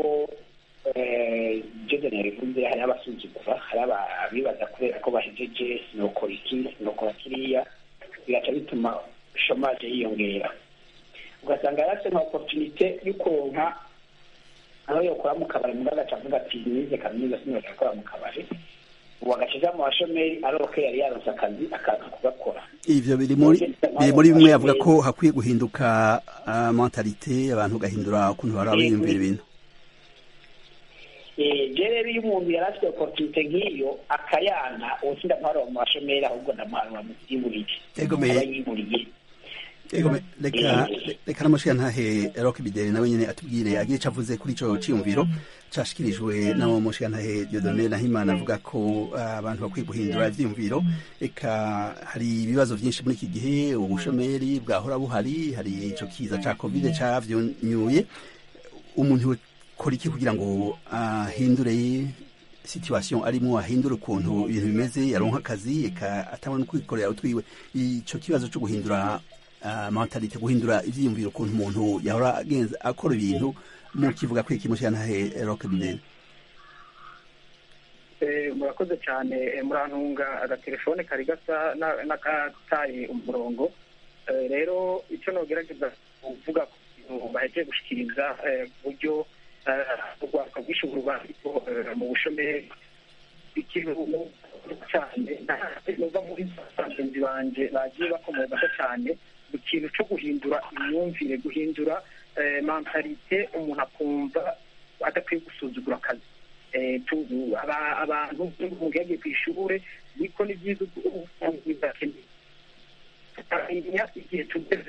jodeni yabivuze hari abasuzugura hari abibaza kubera ko bahejeje sinokora iki sinokora kiriya bigaca bituma shomaje yiyongera ugasanga yarase nka oporutunite yo kuronka aho yokora mu kabari mugabo agaca avuga ati nize kaminuza sinobasha gukora mu kabari ubu agaca mu bashomeri aroke yari yaronse akazi akaza kugakora ivyo biri muri biri muri bimwe yavuga ko hakwiye guhinduka uh, mentalite abantu gahindura ukuntu bara biyumvira ibintu je rero iyo umuntu yari afite oporutunite nk'iyo akayana ubu sindamuharura mu bashomeri ahubwo ndamuharura mu byiburiye Ego me- aba yiburiye Ego me- reka reka namushira ntahe Rock Bideri nawe nyene atubwire agire ico avuze kuri ico ciyumviro cashikirijwe na mushira ntahe Dieudonne Nahimana avuga ko uh, abantu bakwiye guhindura ivyiyumviro eka hari ibibazo vyinshi muri iki gihe ubushomeri bwahora buhari hari ico kiza ca covid cavyunyuye umuntu kora iki kugira ngo ahindure situation arimo ahindura ukuntu ibintu bimeze yaronka akazi eka atabona kwikorera utwiwe ico kibazo cyo guhindura mentalite guhindura ivyiyumviro ukuntu umuntu yahora agenza akora ibintu mukivuga ko iki mushiyantahe roke bideni murakoze cyane murantunga agatelefone kari gasa n'akataye umurongo rero icyo nogerageza kuvuga ku bintu bahejeje gushyikiriza uburyo urwaka rw'ishuri rwandiko mu bushomeri ikintu cyane numva muri bagenzi banjye bagiye bakomokaho cyane mu kintu cyo guhindura imyumvire guhindura mentalite umuntu akumva adakwiye gusuzugura akazi abantu mu yagiye ku ishuri niko ni byiza bizakeneye tukamenya igihe tugeze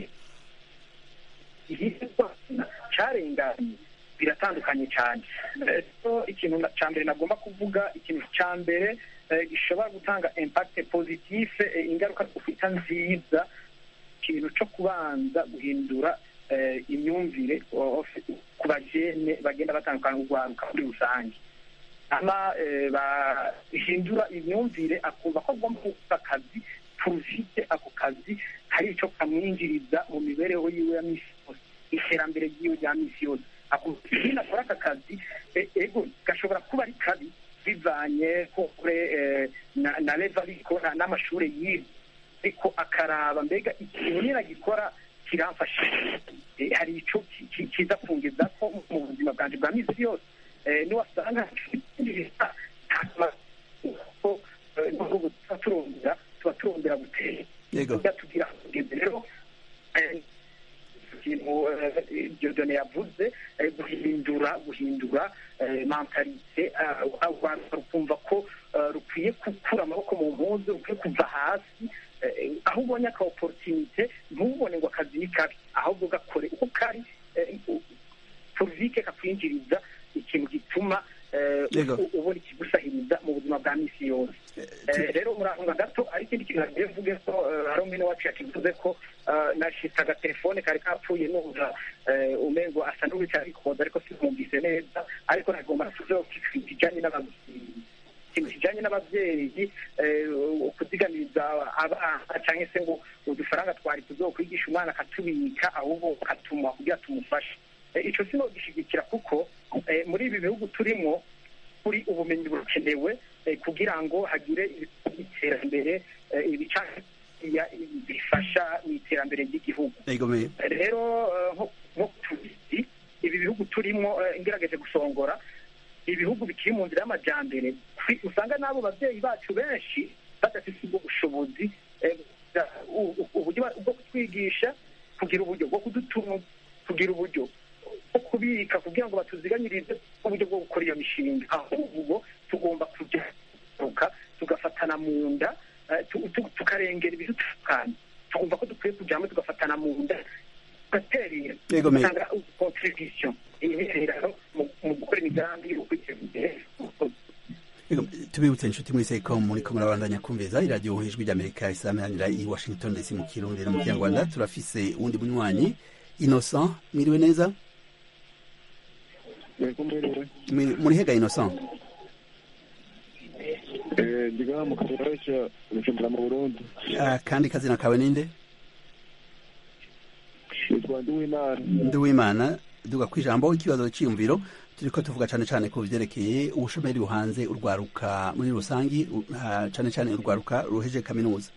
cyarenganye biratandukanye cyane rero ikintu cya mbere nagomba kuvuga ikintu cya mbere gishobora gutanga impakite pozitife ingaruka dufite nziza ikintu cyo kubanza guhindura imyumvire ku bajene bagenda batandukana urwaruka muri rusange ama bahindura imyumvire akumva ko agomba gukora akazi turufite ako kazi hari icyo kamwinjiriza mu mibereho yiwe ya misi yose iterambere ry'iwe rya misi yose akumva akora aka kazi ego gashobora kuba ari kabi bivanye kure na leva ariko n'amashuri yiwe ariko akaraba mbega ikintu niragikora kiramfasha hari icyo kiza kungeza ko mu buzima bwanjye bwa misi yose niwasanga nubwo tuba turongera tuba turongera gutera tugira kugeza rero ikintu diyodone yavuze guhindura guhindura mentalite rukumva ko rukwiye gukura amaboko mu mpuzu rukwiye kuva hasi aho ubonye aka oporutinite ntubone ngo akazi ni kabi ahubwo gakore uko kari poruvike kakwinjiriza ikintu gituma ubona ikigusahiriza mu buzima bwa misi yose rero murahunga gato ari ikindi kintu nagiye mvuge ko hari umwe wacu yakivuze ko nashitse agatelefone kari kapfuye numva umengo asa n'uwicarikoza ariko simwumvise neza ariko nagomba tuzeho kijanye n'ababyeyi ikintu kijanye n'ababyeyi kuzigamiriza abana cyangwa se ngo udufaranga twari tuzokwigisha umwana akatubika ahubwo katuma kugira tumufashe icyo sino gishyigikira kuko muri ibi bihugu turimo kuri ubumenyi burakenewe kugira ngo hagire iterambere ibica bifasha mu iterambere ry'igihugu rero nko tubizi ibi bihugu turimo ngerageje gusongora ibihugu bikiri mu nzira y'amajyambere usanga n'abo babyeyi bacu benshi badafite ubwo bushobozi uburyo bwo kutwigisha kugira uburyo bwo kudutunga kugira uburyo bwo kubika kugira ngo batuziganyirize uburyo bwo gukora iyo mishinga ahubwo tugomba kujya tugafatana mu nda tukarengera ibidutandukanye tugomba ko dukwiye kujyamo tugafatana mu nda tugaterera tugatanga kontribution intererano mu gukora imigambi yo kwiteza imbere tubibutse inshuti mwese ko muri ko murabandanya kumviza iradiyo ijwi ry'amerika isameranira i washington ndetse mu kirundi no mu kinyarwanda turafise uwundi munywanyi innocent mwiriwe neza muri hega innocent ndiga mu karere ka bujumbura mu burundi kandi kazina kawe ninde yitwa ndiwimana ndiwimana duga ku ijambo ikibazo cyiyumviro turiko tuvuga cyane cyane ku byerekeye ubushomeri buhanze urwaruka muri rusangi cyane cyane urwaruka ruheje kaminuza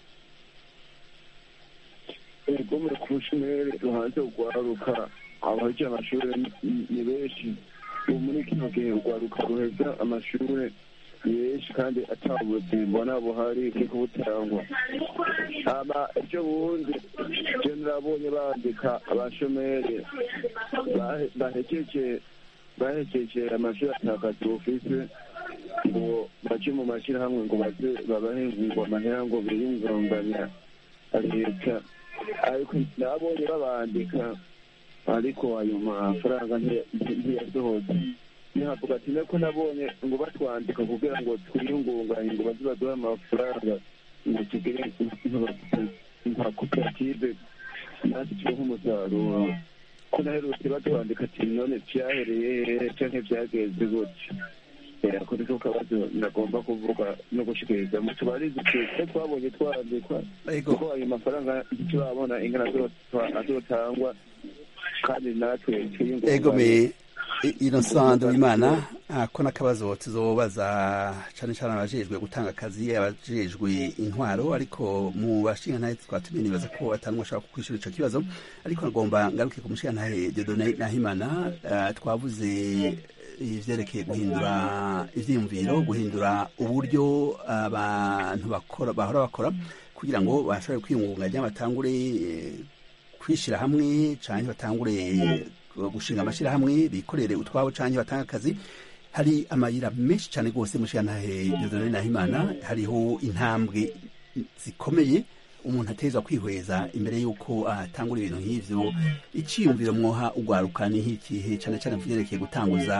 ego muri ku bushomeri ruhanze urwaruka abahejeje amashuri ni benshi ubu muri kino gihe urwaruka ruheza amashuri ni benshi kandi atabuzi mbona buhari bwo butangwa aba ibyo bundi je nabonye bandika abashomeri bahejeje bahejeje amashuri atakazi bufise ngo baje mu mashyirahamwe ngo baze babahe ngo amahera ngo biyungunganya leta ariko nabonye babandika ariko ayo mafaranga ntiyasohoze ntihavuga ati nako nabonye ngo batwandika kugira ngo twiyungunganye ngo baze baduhe amafaranga ngo tugire nka koperative natwe tubeho umusaruro ko naherutse batwandika ati none vyahereye hehe canke vyageze gutya ako niko kabazo nagomba kuvuga no gushikiriza mutubarize twe twabonye twarandikwa kuko ayo mafaranga ntiturabona ingana azotangwa kandi natwe ego me innocent w'imana ko n'akabazo tuzobaza cane cane abajejwe gutanga akazi abajejwe intwaro ariko mu bashingantahe twatumiye nibaza ko atanumwe ashobora kukwishura ico kibazo ariko nagomba ngaruke ku mushingantahe Dieudonné Nahimana uh, twavuze ivyerekeye guhindura ivyiyumviro guhindura uburyo abantu bakora bahora bakora kugira ngo bashobore kwiyungunganya batangure kwishira hamwe canke batangure gushinga amashirahamwe bikorere utwabo canke batanga akazi hari amayira menshi cane rwose mushigantahe Dieudonné Nahimana hariho intambwe zikomeye umuntu atezwa kwihweza imbere y'uko atangura ibintu nk'ivyo iciyumviro mwoha ugwaruka ni nk'ikihe cane cane vyerekeye gutanguza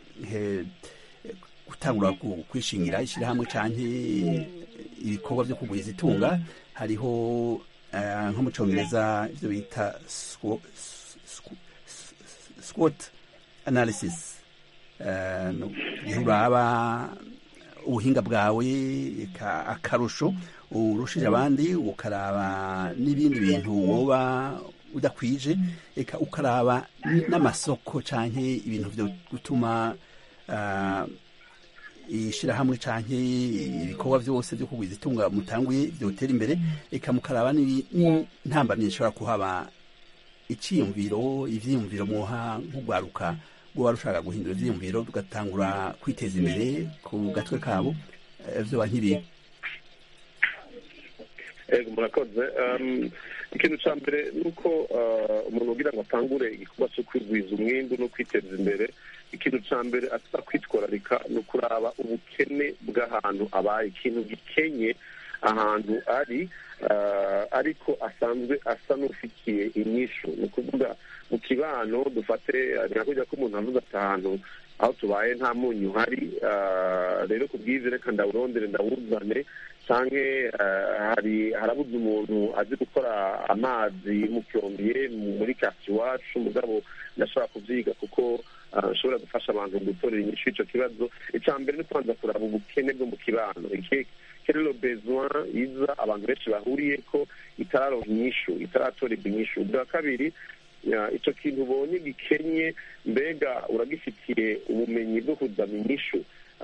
gutangura kwishingira ishirahamwe canke ibikorwa vyo kugwiza itunga hariho nko mu congereza ivyo bita SWOT analysis igihe uraba ubuhinga bwawe akarusho urushije abandi ukaraba n'ibindi bintu woba udakwije eka ukaraba n'amasoko canke ibintu vyo gutuma ishirahamwe canke ibikorwa vyose vyo kugwiza itunga mutanguye vyotera imbere eka mukaraba n'intambamyi ishobora kuhaba iciyumviro ivyiyumviro mwoha nk'ugwaruka rwoba rushaka guhindura ivyiyumviro tugatangura kwiteza imbere ku gatwe kabo vyoba nk'ibintu ego murakoze ikintu cya mbere ni uko umuntu ugira ngo atangure igikorwa cyo kwigwiza umwimbu no kwiteza imbere ikintu cya mbere asa kwitwararika ni ukuraba ubukene bw'ahantu abaye ikintu gikenye ahantu ari ariko asanzwe asa n'ufitiye inyishu ni ukuvuga mu kibano dufate nyakujya ko umuntu avuga ati ahantu aho tubaye nta munyu uhari rero ku bwiza reka ndawurondere ndawuzane cyangwa hari harabuze umuntu azi gukora amazi mucyombiye muri kasi iwacu mugabo ndashobora kubyiga kuko ashobora gufasha abantu gutorera inyishu y'icyo kibazo icya mbere ni kubanza kuraba ubukene bwo mu kibano kerero besoin iza abantu benshi bahuriye ko itararonka inyishu itaratorerwa inyishu bwa kabiri icyo kintu ubonye gikenye mbega uragifitiye ubumenyi bwo kuzana inyishu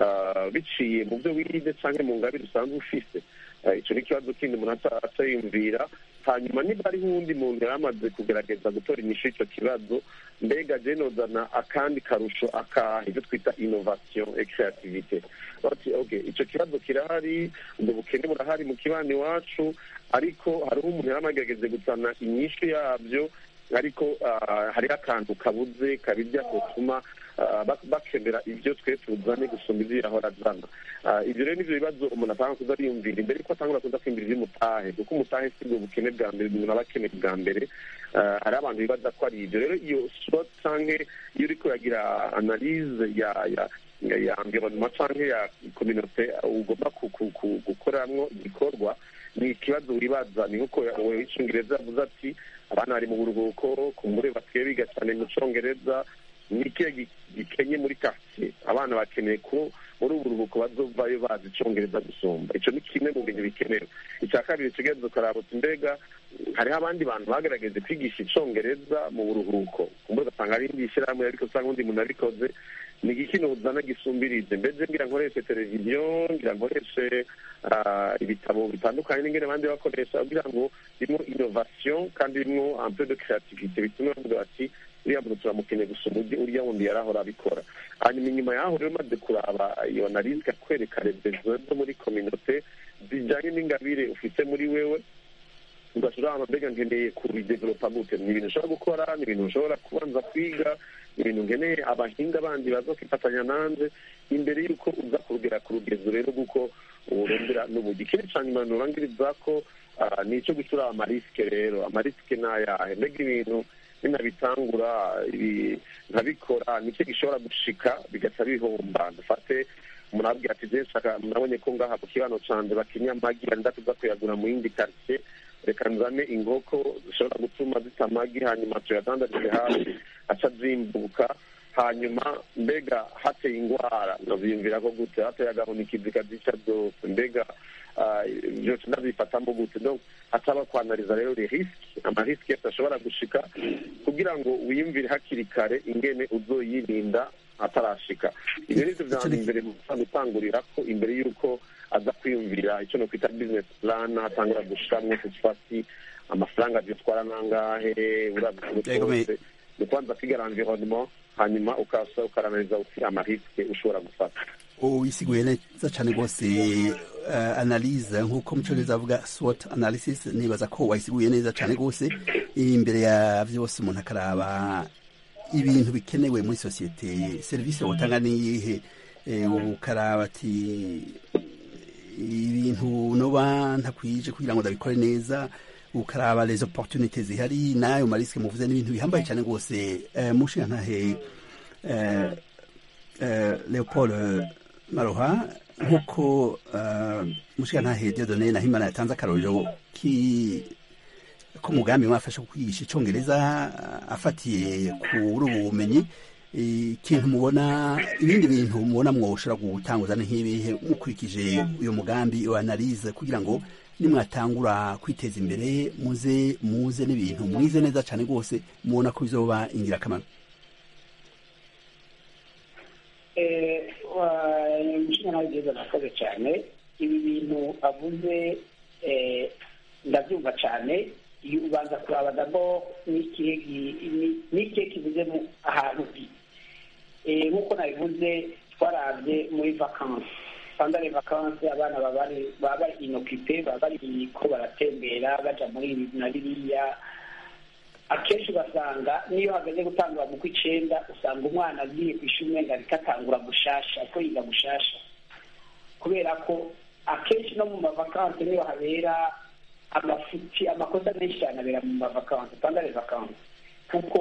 biciye mu byo wize cyangwa mu ngabire usanzwe ufise icyo ni ikibazo kindi umuntu atayumvira hanyuma niba hariho uwundi muntu yari amaze kugerageza gutora inyishu y'icyo kibazo mbega genozana akandi karusho akaha ibyo twita inovasiyo ekisiyativite icyo kibazo kirahari ubwo bukene burahari mu kibani iwacu ariko hariho umuntu yari amagerageze gusana inyishu yabyo ariko hariho akantu kabuze kabirya gatuma bakenera ibyo twe tuzane gusumba ibyo yahora azana ibyo rero nibyo bibazo umuntu atanga kuza ariyumvira imbere yuko atangura kuza kwiyumvira iby'umutahe kuko umutahe si bwo bukene bwa mbere umuntu aba akeneye bwa mbere hari abantu bibaza ko ari ibyo rero iyo swa canke iyo uriko uragira analize ya ya ya environnement canke ya communauté ugomba gukoramwo igikorwa ni ikibazo wibaza ni nkuko w'icyongereza yavuze ati abana bari mu buruhuko kumbure basigaye biga cyane mu cyongereza ni ikihe gikenye muri kasiye abana bakeneye ko muri ubu buruhuko bazovayo bazi icyongereza gusumba icyo ni kimwe mu bintu bikenewe icya kabiri kigenza ukaraba uti mbega hariho abandi bantu bagaragaje kwigisha icyongereza mu buruhuko kumbure ugasanga ari indi shyirahamwe ariko usanga undi muntu abikoze ni iki uzana gisumbirije mbese ngira nkoreshe televiziyo ngira nkoreshe ibitabo bitandukanye n'ingene abandi bakoresha kugira ngo birimo inovasiyo kandi birimo ampe de creativite bituma bavuga bati uriya muntu turamukeneye gusoma uriya wundi yari ahora abikora hanyuma inyuma yaho rero maze kuraba iyo analize ikakwereka rebezo zo muri kominote zijyanye n'ingabire ufite muri wewe ugashobora mbega nkeneye kubidevelopa gute ni ibintu ushobora gukora ni ibintu ushobora kubanza kwiga ni ibintu nkeneye abahinga bandi baza kwifatanya nanjye imbere y'uko uza kugera ku rugezo rero kuko urondera n'ubugi ikindi cya nyuma nurangiriza ko ni icyo gucura amarisike rero amarisike ni ayahe mbega ibintu ninabitangura nkabikora nicyo gishobora gushika bigaca bihomba dufate umuntu ababwira ati je nshaka nabonye ko ngaha ku kibano canje bakinya amagi yenda kuza kuyagura mu yindi karitsiye reka nzane inkoko zishobora gutuma zita amagi hanyuma tuyadandarize hafi aca zimbuka hanyuma mbega hateye indwara ndavyiyumvira ko gute hateye agahunikizi kazica byose mbega byose ndabifatamo gute donc hataba kwanariza rero les risques amarisiki yose ashobora gushika kugira ngo wiyumvire hakiri kare ingene uzoyirinda atarashika ibyo nivyo vya mbere gutangurira ko imbere y'uko aza kwiyumvira icyo no kwita business plan atangura gushiramwo fasi amafaranga vyotwara nangahe uravye rwose ni kwanza kwiga environnement hanyuma ukasa ukaranariza uti amarisike ushobora gufata wisiguye neza cyane rwose analyse nk'uko mu cyongereza avuga SWOT analysis nibaza ko wayisiguye neza cyane rwose imbere ya byose umuntu akaraba ibintu bikenewe muri sosiyete serivisi wotanga niyihe ukaraba ati ibintu noba ntakwije kugira ngo ndabikore neza ukaraba les opportunités zihari nayo marisike muvuze n'ibintu bihambaye cyane rwose mushinga ntahe leopold maroha nk'uko mushinga ntahe diodone na himana yatanze akarorero k'umugambi mwafasha kwigisha icyongereza afatiye kuri ubu bumenyi ikintu mubona ibindi bintu mubona mwoshobora gutanguza nk'ibihe mukurikije uyu mugambi iyo analize kugira ngo nimwatangura kwiteza imbere muze muze n'ibintu mwize neza cyane rwose mubona ko bizoba ingirakamaro umushinga nawe byiza nakoze cyane ibi bintu avuze ndabyumva cyane iyo ubanza kuraba dabo n'ikihe kivuze ahantu nk'uko nabivuze twarabye muri vakansi sandare vakansi abana baba bari inokipe baba bari ko baratembera baja muri ibi na biriya akenshi ugasanga niyo hageze gutangura mu kw'icenda usanga umwana agiye ku ishuri umenga ariko atangura gushasha ariko yiga gushasha kubera ko akenshi no mu mavakansi niyo habera amafuti amakosa menshi cyane abera mu mavakansi sandare vakansi kuko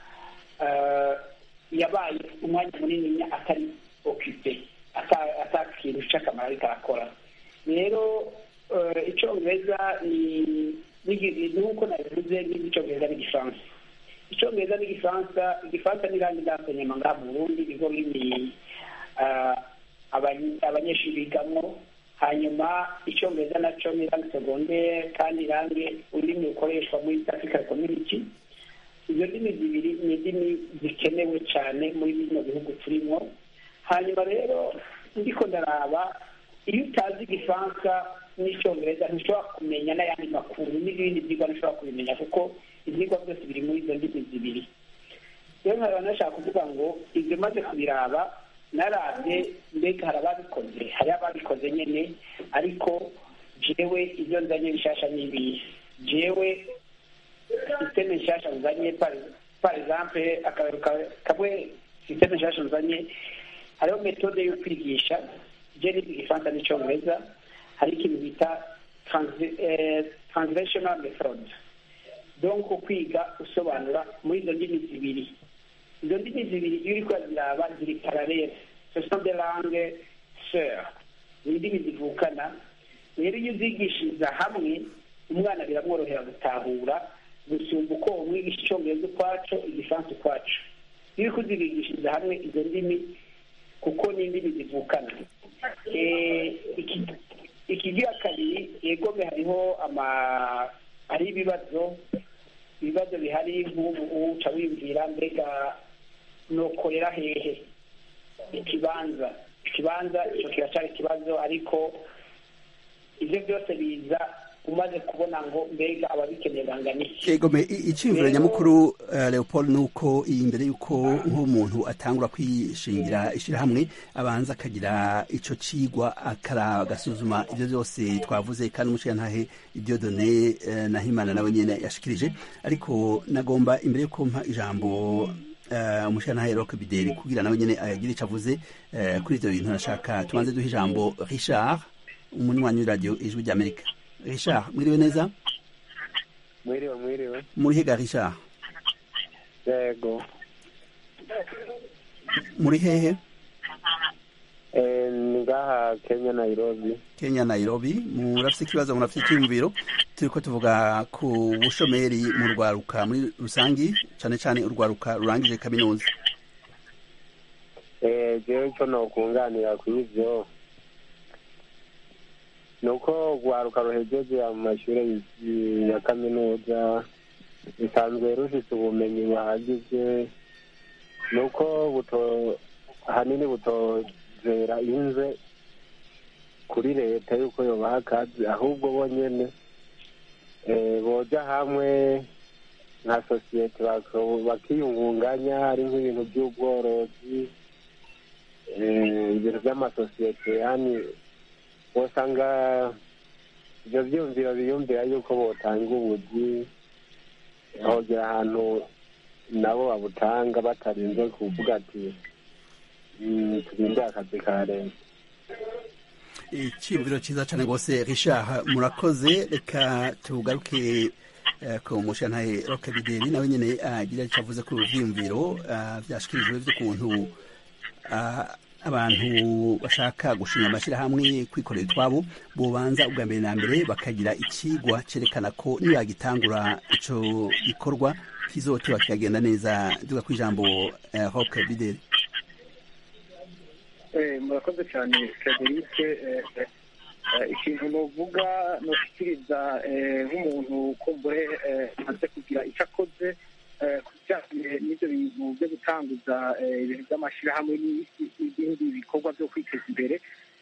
yabaye umwanya munini atari okipe ata kintu cy'akamaro ariko arakora rero icyongereza ni nk'uko nabivuze n'icyongereza n'igifaransa icyongereza n'igifaransa igifaransa n'irangi ndansenyama ngaha mu burundi niho rurimi abanyeshuri bigamo hanyuma icyongereza nacyo ni irangi segondere kandi irangi ururimi rukoreshwa muri east african community izo ndimi zibiri ni indimi zikenewe cyane muri bino bihugu turimo hanyuma rero ndiko ndaraba iyo utazi igifaransa n'icyongereza ntushobora kumenya n'ayandi makuru n'ibindi byigwa ntushobora kubimenya kuko ibyigwa byose biri muri izo ndimi zibiri rero nkaba nashaka kuvuga ngo ibyo maze kubiraba narabye mbega hari ababikoze hari ababikoze nyine ariko jewe ibyo nzanye bishasha n'ibihe jewe sisiteme nshasha nzanye par exemple akarero kamwe sisiteme nshasha nzanye hariho metode yo kwigisha je niga igifaransa n'icyongereza hari ikintu bita translational method donc kwiga usobanura muri izo ndimi zibiri izo ndimi zibiri iyo uriko uraziraba ziri paralele ce sont des langues sœurs ni indimi zivukana rero iyo uzigishiriza hamwe umwana biramworohera gutahura gusumba uko umwigisha icyongereza ukwaco igifaransa ukwaco iyo uriko uzibigishiriza hamwe izo ndimi kuko ni indimi zivukana ikigira kabiri yegome hariho ama hariho ibibazo ibibazo bihari nk'ubu uca wibwira mbega nokorera hehe ikibanza ikibanza icyo kiracyari ikibazo ariko ibyo byose biza umaze kubona ngo mbega ababikeneye bangana iki egome icyiyumviro nyamukuru leopold ni uko imbere y'uko nk'umuntu atangura kwishingira ishyirahamwe abanza akagira icyo cigwa agasuzuma ibyo byose twavuze kandi umushingantahe ibyo done na himana nawe nyine yashikirije ariko nagomba imbere y'uko mpa ijambo umushingantahe roke bideri kugira nawe nyine agire icyo avuze kuri ibyo bintu nashaka tubanze duha ijambo richard umunywanyi w'iradiyo ijwi ry'amerika richard mwiriwe neza mwiriwe mwiriwe muri hega richard yego muri hehe ni ngaha kenya nairobi kenya nairobi murafite ikibazo murafite icyiyumviro turi ko tuvuga ku bushomeri mu rwaruka muri rusangi cyane cyane urwaruka rurangije kaminuza Eh, jewe icyo nokunganira ku ivyo ni uko urwaruka ruhejeje mu mashuri y- ya kaminuza rusanzwe rufite ubumenyi buhagije ni uko buto ahanini butozera inze kuri leta yuko yobaha akazi ahubwo bonyene eh, boja hamwe nka sosiyete bako- bakiyungunganya hari nk'ibintu by'ubworozi eh, ibintu by'amasosiyete yani wosanga ibyo byumviro biyumvira yuko botanga ubuzi hogera ahantu nabo babutanga batarinze kuvuga ati "Mm, turinde akazi ka leta icyiyumviro cyiza cyane rwose richard murakoze reka tugaruke eh, ku mushantaye roke bideri nawe nyine agira icyo avuze ku byiyumviro ah, byashyikirijwe by'ukuntu ah, abantu bashaka gushinga amashyirahamwe kwikorera utwabo bubanza ubwa mbere na mbere bakagira ikigwa cyerekana ko nibagitangura icyo gikorwa kizotiba kikagenda neza duga ku ijambo eh, roke bideri Eh, murakoze cyane frederic eh, eh, eh, ikintu novuga noshyikiriza eh, nk'umuntu kumbure eh, amaze kugira icyo akoze eh, ku bijyanye n'ibyo bintu byo gutanguza eh, ibintu by'amashyirahamwe n'i- n'ibindi bikorwa byo kwiteza imbere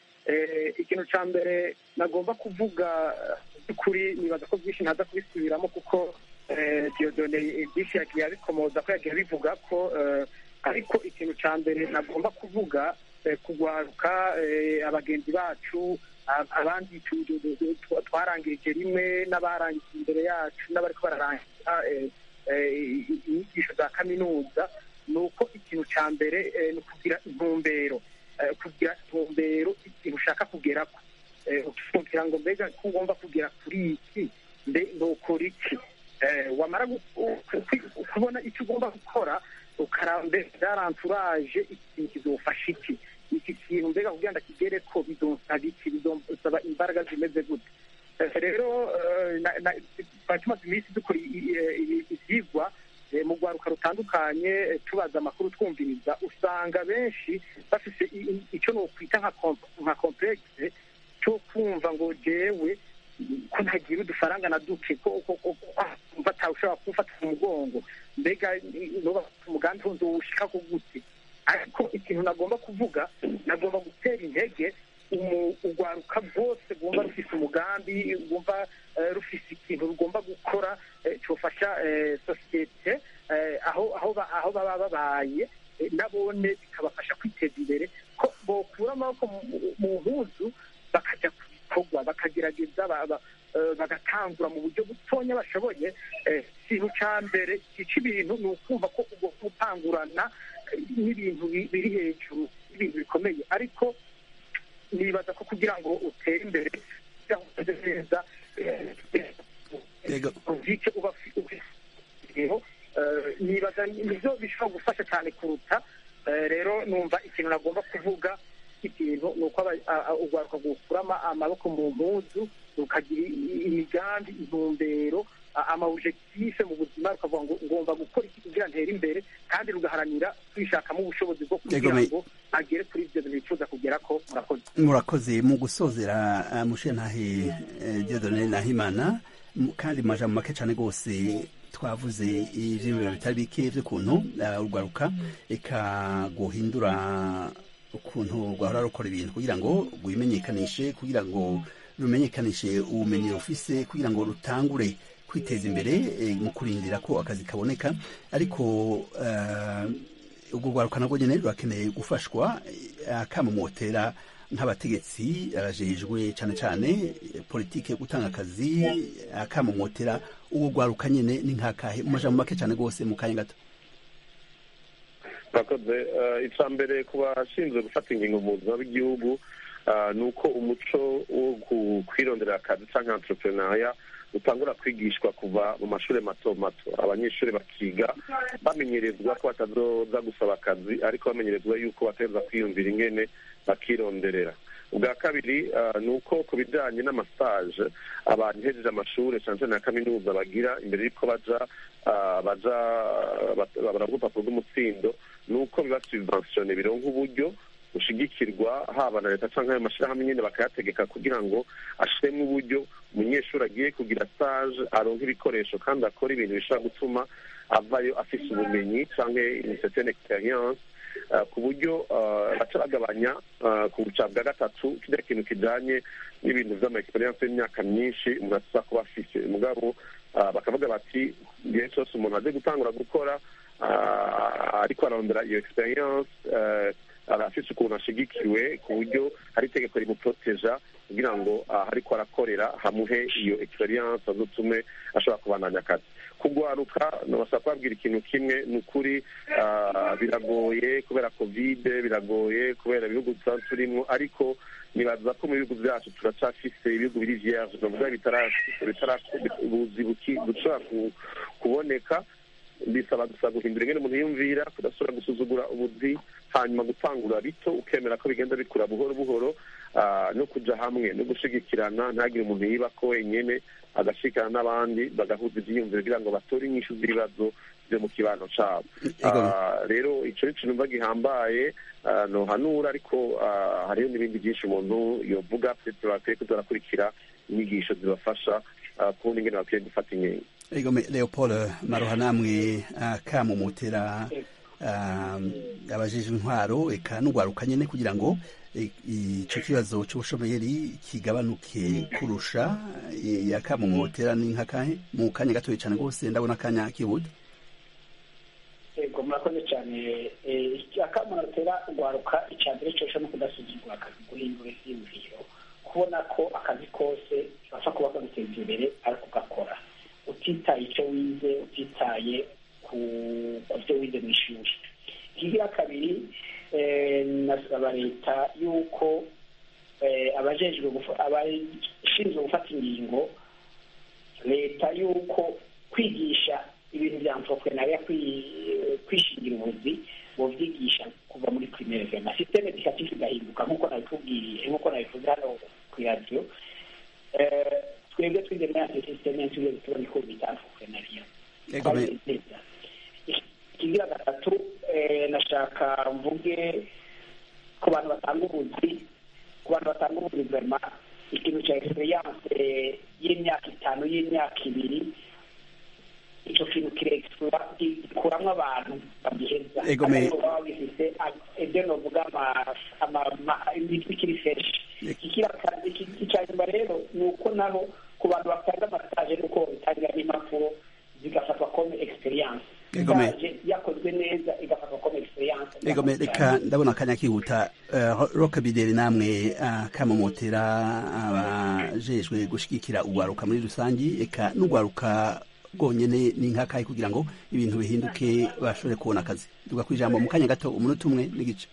Eh, ikintu cya mbere nagomba kuvuga eh, by'ukuri nibaza ko byinshi ntaza kubisubiramo kuko eh, diodone byinshi yagiye abikomoza ko yagiye abivuga ko eh, ariko ikintu cya mbere nagomba kuvuga eh, kugwaruka eh, abagenzi bacu ab- abandi tu- tu- tu- tu- twarangirije rimwe n'abarangije imbere yacu n'abariko bararangiza eh, eh, inyigisho za kaminuza ni uko ikintu cya mbere eh, ni ukugira intumbero Eh, kugira intumbero ikintu ushaka kugerako Eh, kugira ngo mbega ko ugomba kugera kuri iki mbe nukora iki Eh, wamara gu- ku- ku- kubona icyo ugomba gukora ukaraba mbega byaranturaje ikintu kizofasha iki iki kintu mbega kugira ngo kigere ko bizonsaba iki bizonsaba imbaraga zimeze gute Eh, rero eh, na- na- twari tumaze iminsi dukora i- i- i- ivyigwa eh, mu rwaruka rutandukanye eh, tubaza amakuru twumviriza usanga benshi bafise i- i- icyo nokwita nka kom- nka complexe cyo kumva ngo jewe ko ntagira udufaranga na duke ko ko ko ko batawushobora kumfata mu mugongo mbega noba umugambi wundi uwushika ku gute ariko ikintu nagomba kuvuga nagomba gutera intege umu- urwaruka rwose rwumva rufise umugambi rwumva eh, rufise ikintu rugomba gukora eh, cyofasha eh, sosiyete eh, aho aho ba- aho baba babaye eh, nabone bikabafasha kwiteza imbere ko bokura amaboko mu- mu mpuzu bakajya ku bikorwa bakagerageza ba- ba- eh, bagatangura mu buryo butonya bashoboye eh, ikintu cya mbere gica ibintu ni ukumva ko ugomba gutangurana eh, n'ibintu bi- biri hejuru y'ibintu bikomeye ariko nibaza ko kugira ngo utere imbere kugira ngo umeze neza ubike uba ufi- ufiteho eh, nibaza nibyo bishobora gufasha cyane kuruta Eh, rero numva ikintu nagomba kuvuga ikintu ni uko aba- a- a- urwaruka gukuramo amaboko mu mpuzu rukagira i- imigambi intumbero a- amawujekitife mu buzima rukavuga ngo ngomba gukora iki kugira ntere imbere kandi rugaharanira kwishakamo ubushobozi bwo kugira Yego, me- ngo agere kuri ibyo bintu bifuza kugera ko murakoze murakoze mu gusozera uh, mushentahe uh, diodone nahimana mu- kandi mu majambo make cyane rwose twavuze ivyiyumviro bitari bike vy'ukuntu uh, urwaruka eka guhindura ukuntu rwahora rukora ibintu kugira ngo rwimenyekanishe kugira ngo rumenyekanishe ubumenyi rufise kugira ngo rutangure kwiteza imbere eh, mu kurindira ko akazi kaboneka ariko uh, ubwo rwaruka nabwo nyine rurakeneye gufashwa eh, akamumotera nk'abategetsi abajejwe cyane cyane eh, politike yo gutanga akazi akamumotera ubwo rwaruka nyine ni nk'akahe mu majambo make cyane rwose mu kanya gato murakoze Eh, icya mbere ku bashinzwe gufata ingingo mu buzima bw'igihugu eh, ni uko umuco wo ku- kwirondera akazi cyangwa entrepreneuria utangura kwigishwa kuva mu mashuri mato mato abanyeshuri bakiga bamenyerezwa ko batazoza gusaba akazi ariko bamenyerezwa yuko bategereza kwiyumvira ingene bakironderera ubwa kabiri eh, ni uko ku bijyanye n'amasaje abantu hejeje amashuri cyane cyane ya kaminuza bagira imbere y'uko baja baja baravuga urupapuro rw'umutsindo ni uko biba subventione bironka uburyo bushigikirwa haba na leta cyangwa ayo mashyirahamwe nyine bakayategeka kugira ngo ashiremo uburyo umunyeshuri agiye kugira stage aronka ibikoresho kandi akora ibintu bishobora gutuma avayo afise ubumenyi cyangwa une certaine experience ku buryo baca bagabanya ku buca bwa gatatu kirya kintu kijanye n'ibintu vy'ama experience y'imyaka myinshi umuntu atuza kuba afise mugabo bakavuga bati igihe cyose umuntu aje gutangura gukora ariko ararondera iyo experience afise ukuntu ashigikiwe ku buryo hari itegeko rimuproteja kugira ngo ariko arakorera hamuhe iyo experience azotume ashobora kubandanya akazi kugwaruka nabasaba kubabwira ikintu kimwe ni ukuri biragoye kubera kovide biragoye kubera ibihugu tuba turimo ariko nibaza ko mu bihugu byacu turacafise ibihugu biri vierge novuga ubuzi bushobora kuboneka bisaba gusa guhindura ingene umuntu yiyumvira kudasubira gusuzugura ubuzi hanyuma gutangura bito ukemera ko bigenda bikura buhoro buhoro no kuja hamwe no gushigikirana ntagire umuntu yiba ko wenyene agashikana n'abandi bagahuza ivyiyumviro kugira ngo batore inyishu z'ibibazo vyo mu kibano cabo rero ico ni ikintu mva gihambaye nohanura ariko hariho n'ibindi byinshi umuntu yovuga bakwiye kuza barakurikira inyigisho zibafasha kubona ingene bakwiye gufata inkingi Egome Leopold Maroha namwe kamumutera abajeje intwaro eka n'ugwaruka nyene kugira ngo ico kibazo c'ubushomeri kigabanuke kurusha yakamumutera ni nkakahe mu kanya gatoya cane rwose ndabona akanya kibuda yego murakoze cyane akamunotera ugwaruka icya mbere cyose no kudasuzugura akazi guhindura ivyiyumviro kubona ko akazi kose gapfa kuba kaguteza imbere ariko ugakora utitaye icyo wize utitaye ku byo wize mu ishuri ikigira kabiri nasaba leta y'uko abajejwe abashinzwe gufata ingingo leta y'uko kwigisha ibintu bya entrepreneuria kwishingira ubuzi bovyigisha kuva muri primaire vema systeme educative igahinduka nk'uko nabikubwiye nk'uko nabivuze hano ku radio twebwe twize muri ante systeme tugiye tubona ko bita entrepreneuria ikigira gatatu nashaka mvuge ku bantu batanga ubuzi ku bantu batanga ubuzi vema ikintu cya experience y'imyaka itanu y'imyaka ibiri icyo kintu kirekura gikuramwo abantu bagiheza ariko baba bifite ibyo novuga imitwe ikiri feshi icya nyuma rero ni uko naho ku bantu batanga amasaje nuko bitangira n'impapuro zigafatwa comme experience stage yakozwe neza igafatwa comme experience egome reka ndabona akanya kihuta roka bideri namwe kamumotera abajejwe gushigikira ugwaruka muri rusangi eka n'ugwaruka bwonyene ni nkakahe kugira ngo ibintu bihinduke bashobore kubona akazi duga kwijambo mu kanya gato umunota umwe n'igice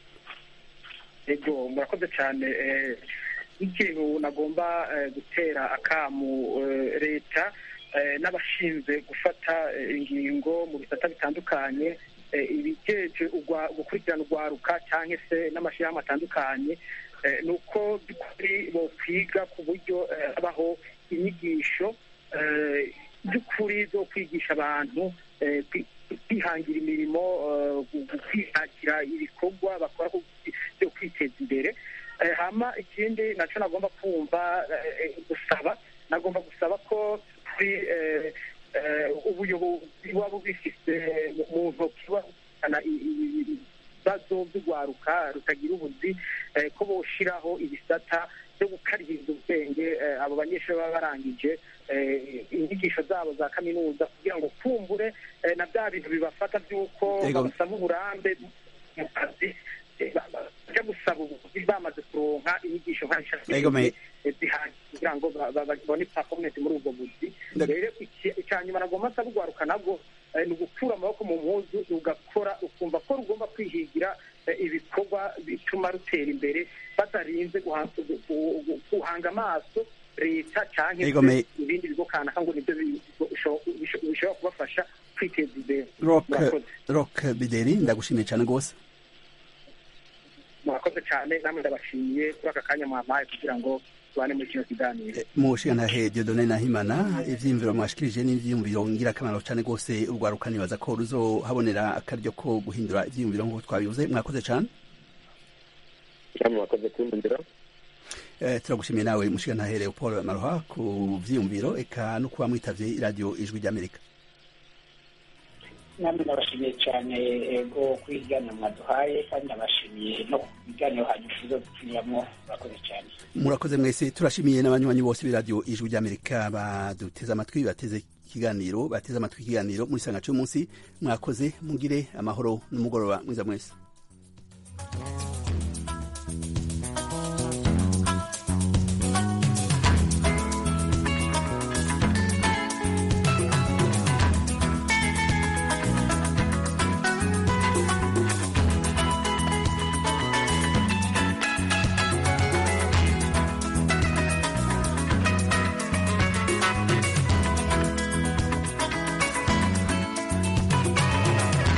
ego murakoze cyane ikintu nagomba gutera akamu leta n'abashinzwe gufata ingingo mu bisata bitandukanye ibigeje gukurikirana urwaruka cyangwa se n'amashyirahamwe atandukanye ni uko by'ukuri bokwiga ku buryo habaho inyigisho by'ukuri zo kwigisha abantu kwihangira imirimo kwihangira ibikorwa bakora byo kwiteza imbere hama ikindi nacyo nagomba kumva gusaba nagomba gusaba ko kuri ubuyobozi buba bubifite mu ntoki bukana ibibazo by'urwaruka rutagira ubuzi ko boshiraho ibisata byo gukaririza ubwenge abo banyeshuri baba barangije inyigisho zabo za kaminuza kugira ngo kumbure na bya bintu bibafata by'uko basaba uburambe mu kazi bajya gusaba ubuvuzi bamaze kuronka inyigisho nk'eshatu zihagije kugira ngo babone performance muri ubwo buzi rero icya nyuma nagomba nsaba urwaruka nabwo ni ugukura amaboko mu mpuzu ugakora ukumva ko rugomba kwihigira ibikorwa bituma rutera imbere batarinze guhanga amaso leta cyangwa ibindi bigo kanaka ngo nibyo bishobora kubafasha kwiteza imbere rock bideri ndagushimiye cyane rwose murakoze cyane namwe ndabashimiye kuri aka kanya mwampaye kugira ngo tubane muri kino kiganiro mushigantahe diodone nahimana ivyiyumviro mwashikirije n'ivyiyumviro ngirakamaro cane rwose urwaruka nibaza ko ruzohabonera akaryo ko guhindura ivyiyumviro nk'uko twabivuze mwakoze cane mwakoze kumbwira Eh, turagushimiye nawe mushigantahe leopold maroha ku vyiyumviro eka no kuba mwitavye iradiyo ijwi ry'amerika namwe nabashimiye cyane ego kuri ibiganiro mwaduhaye kandi nabashimiye no ku biganiro hanyuma tuzo dupfiramo murakoze cyane murakoze mwese turashimiye n'abanywanyi bose b'iradiyo ijwi ry'amerika baduteze amatwi bateze ikiganiro bateze amatwi ikiganiro muri sanga c'umunsi mwakoze mugire amahoro n'umugoroba mwiza mwese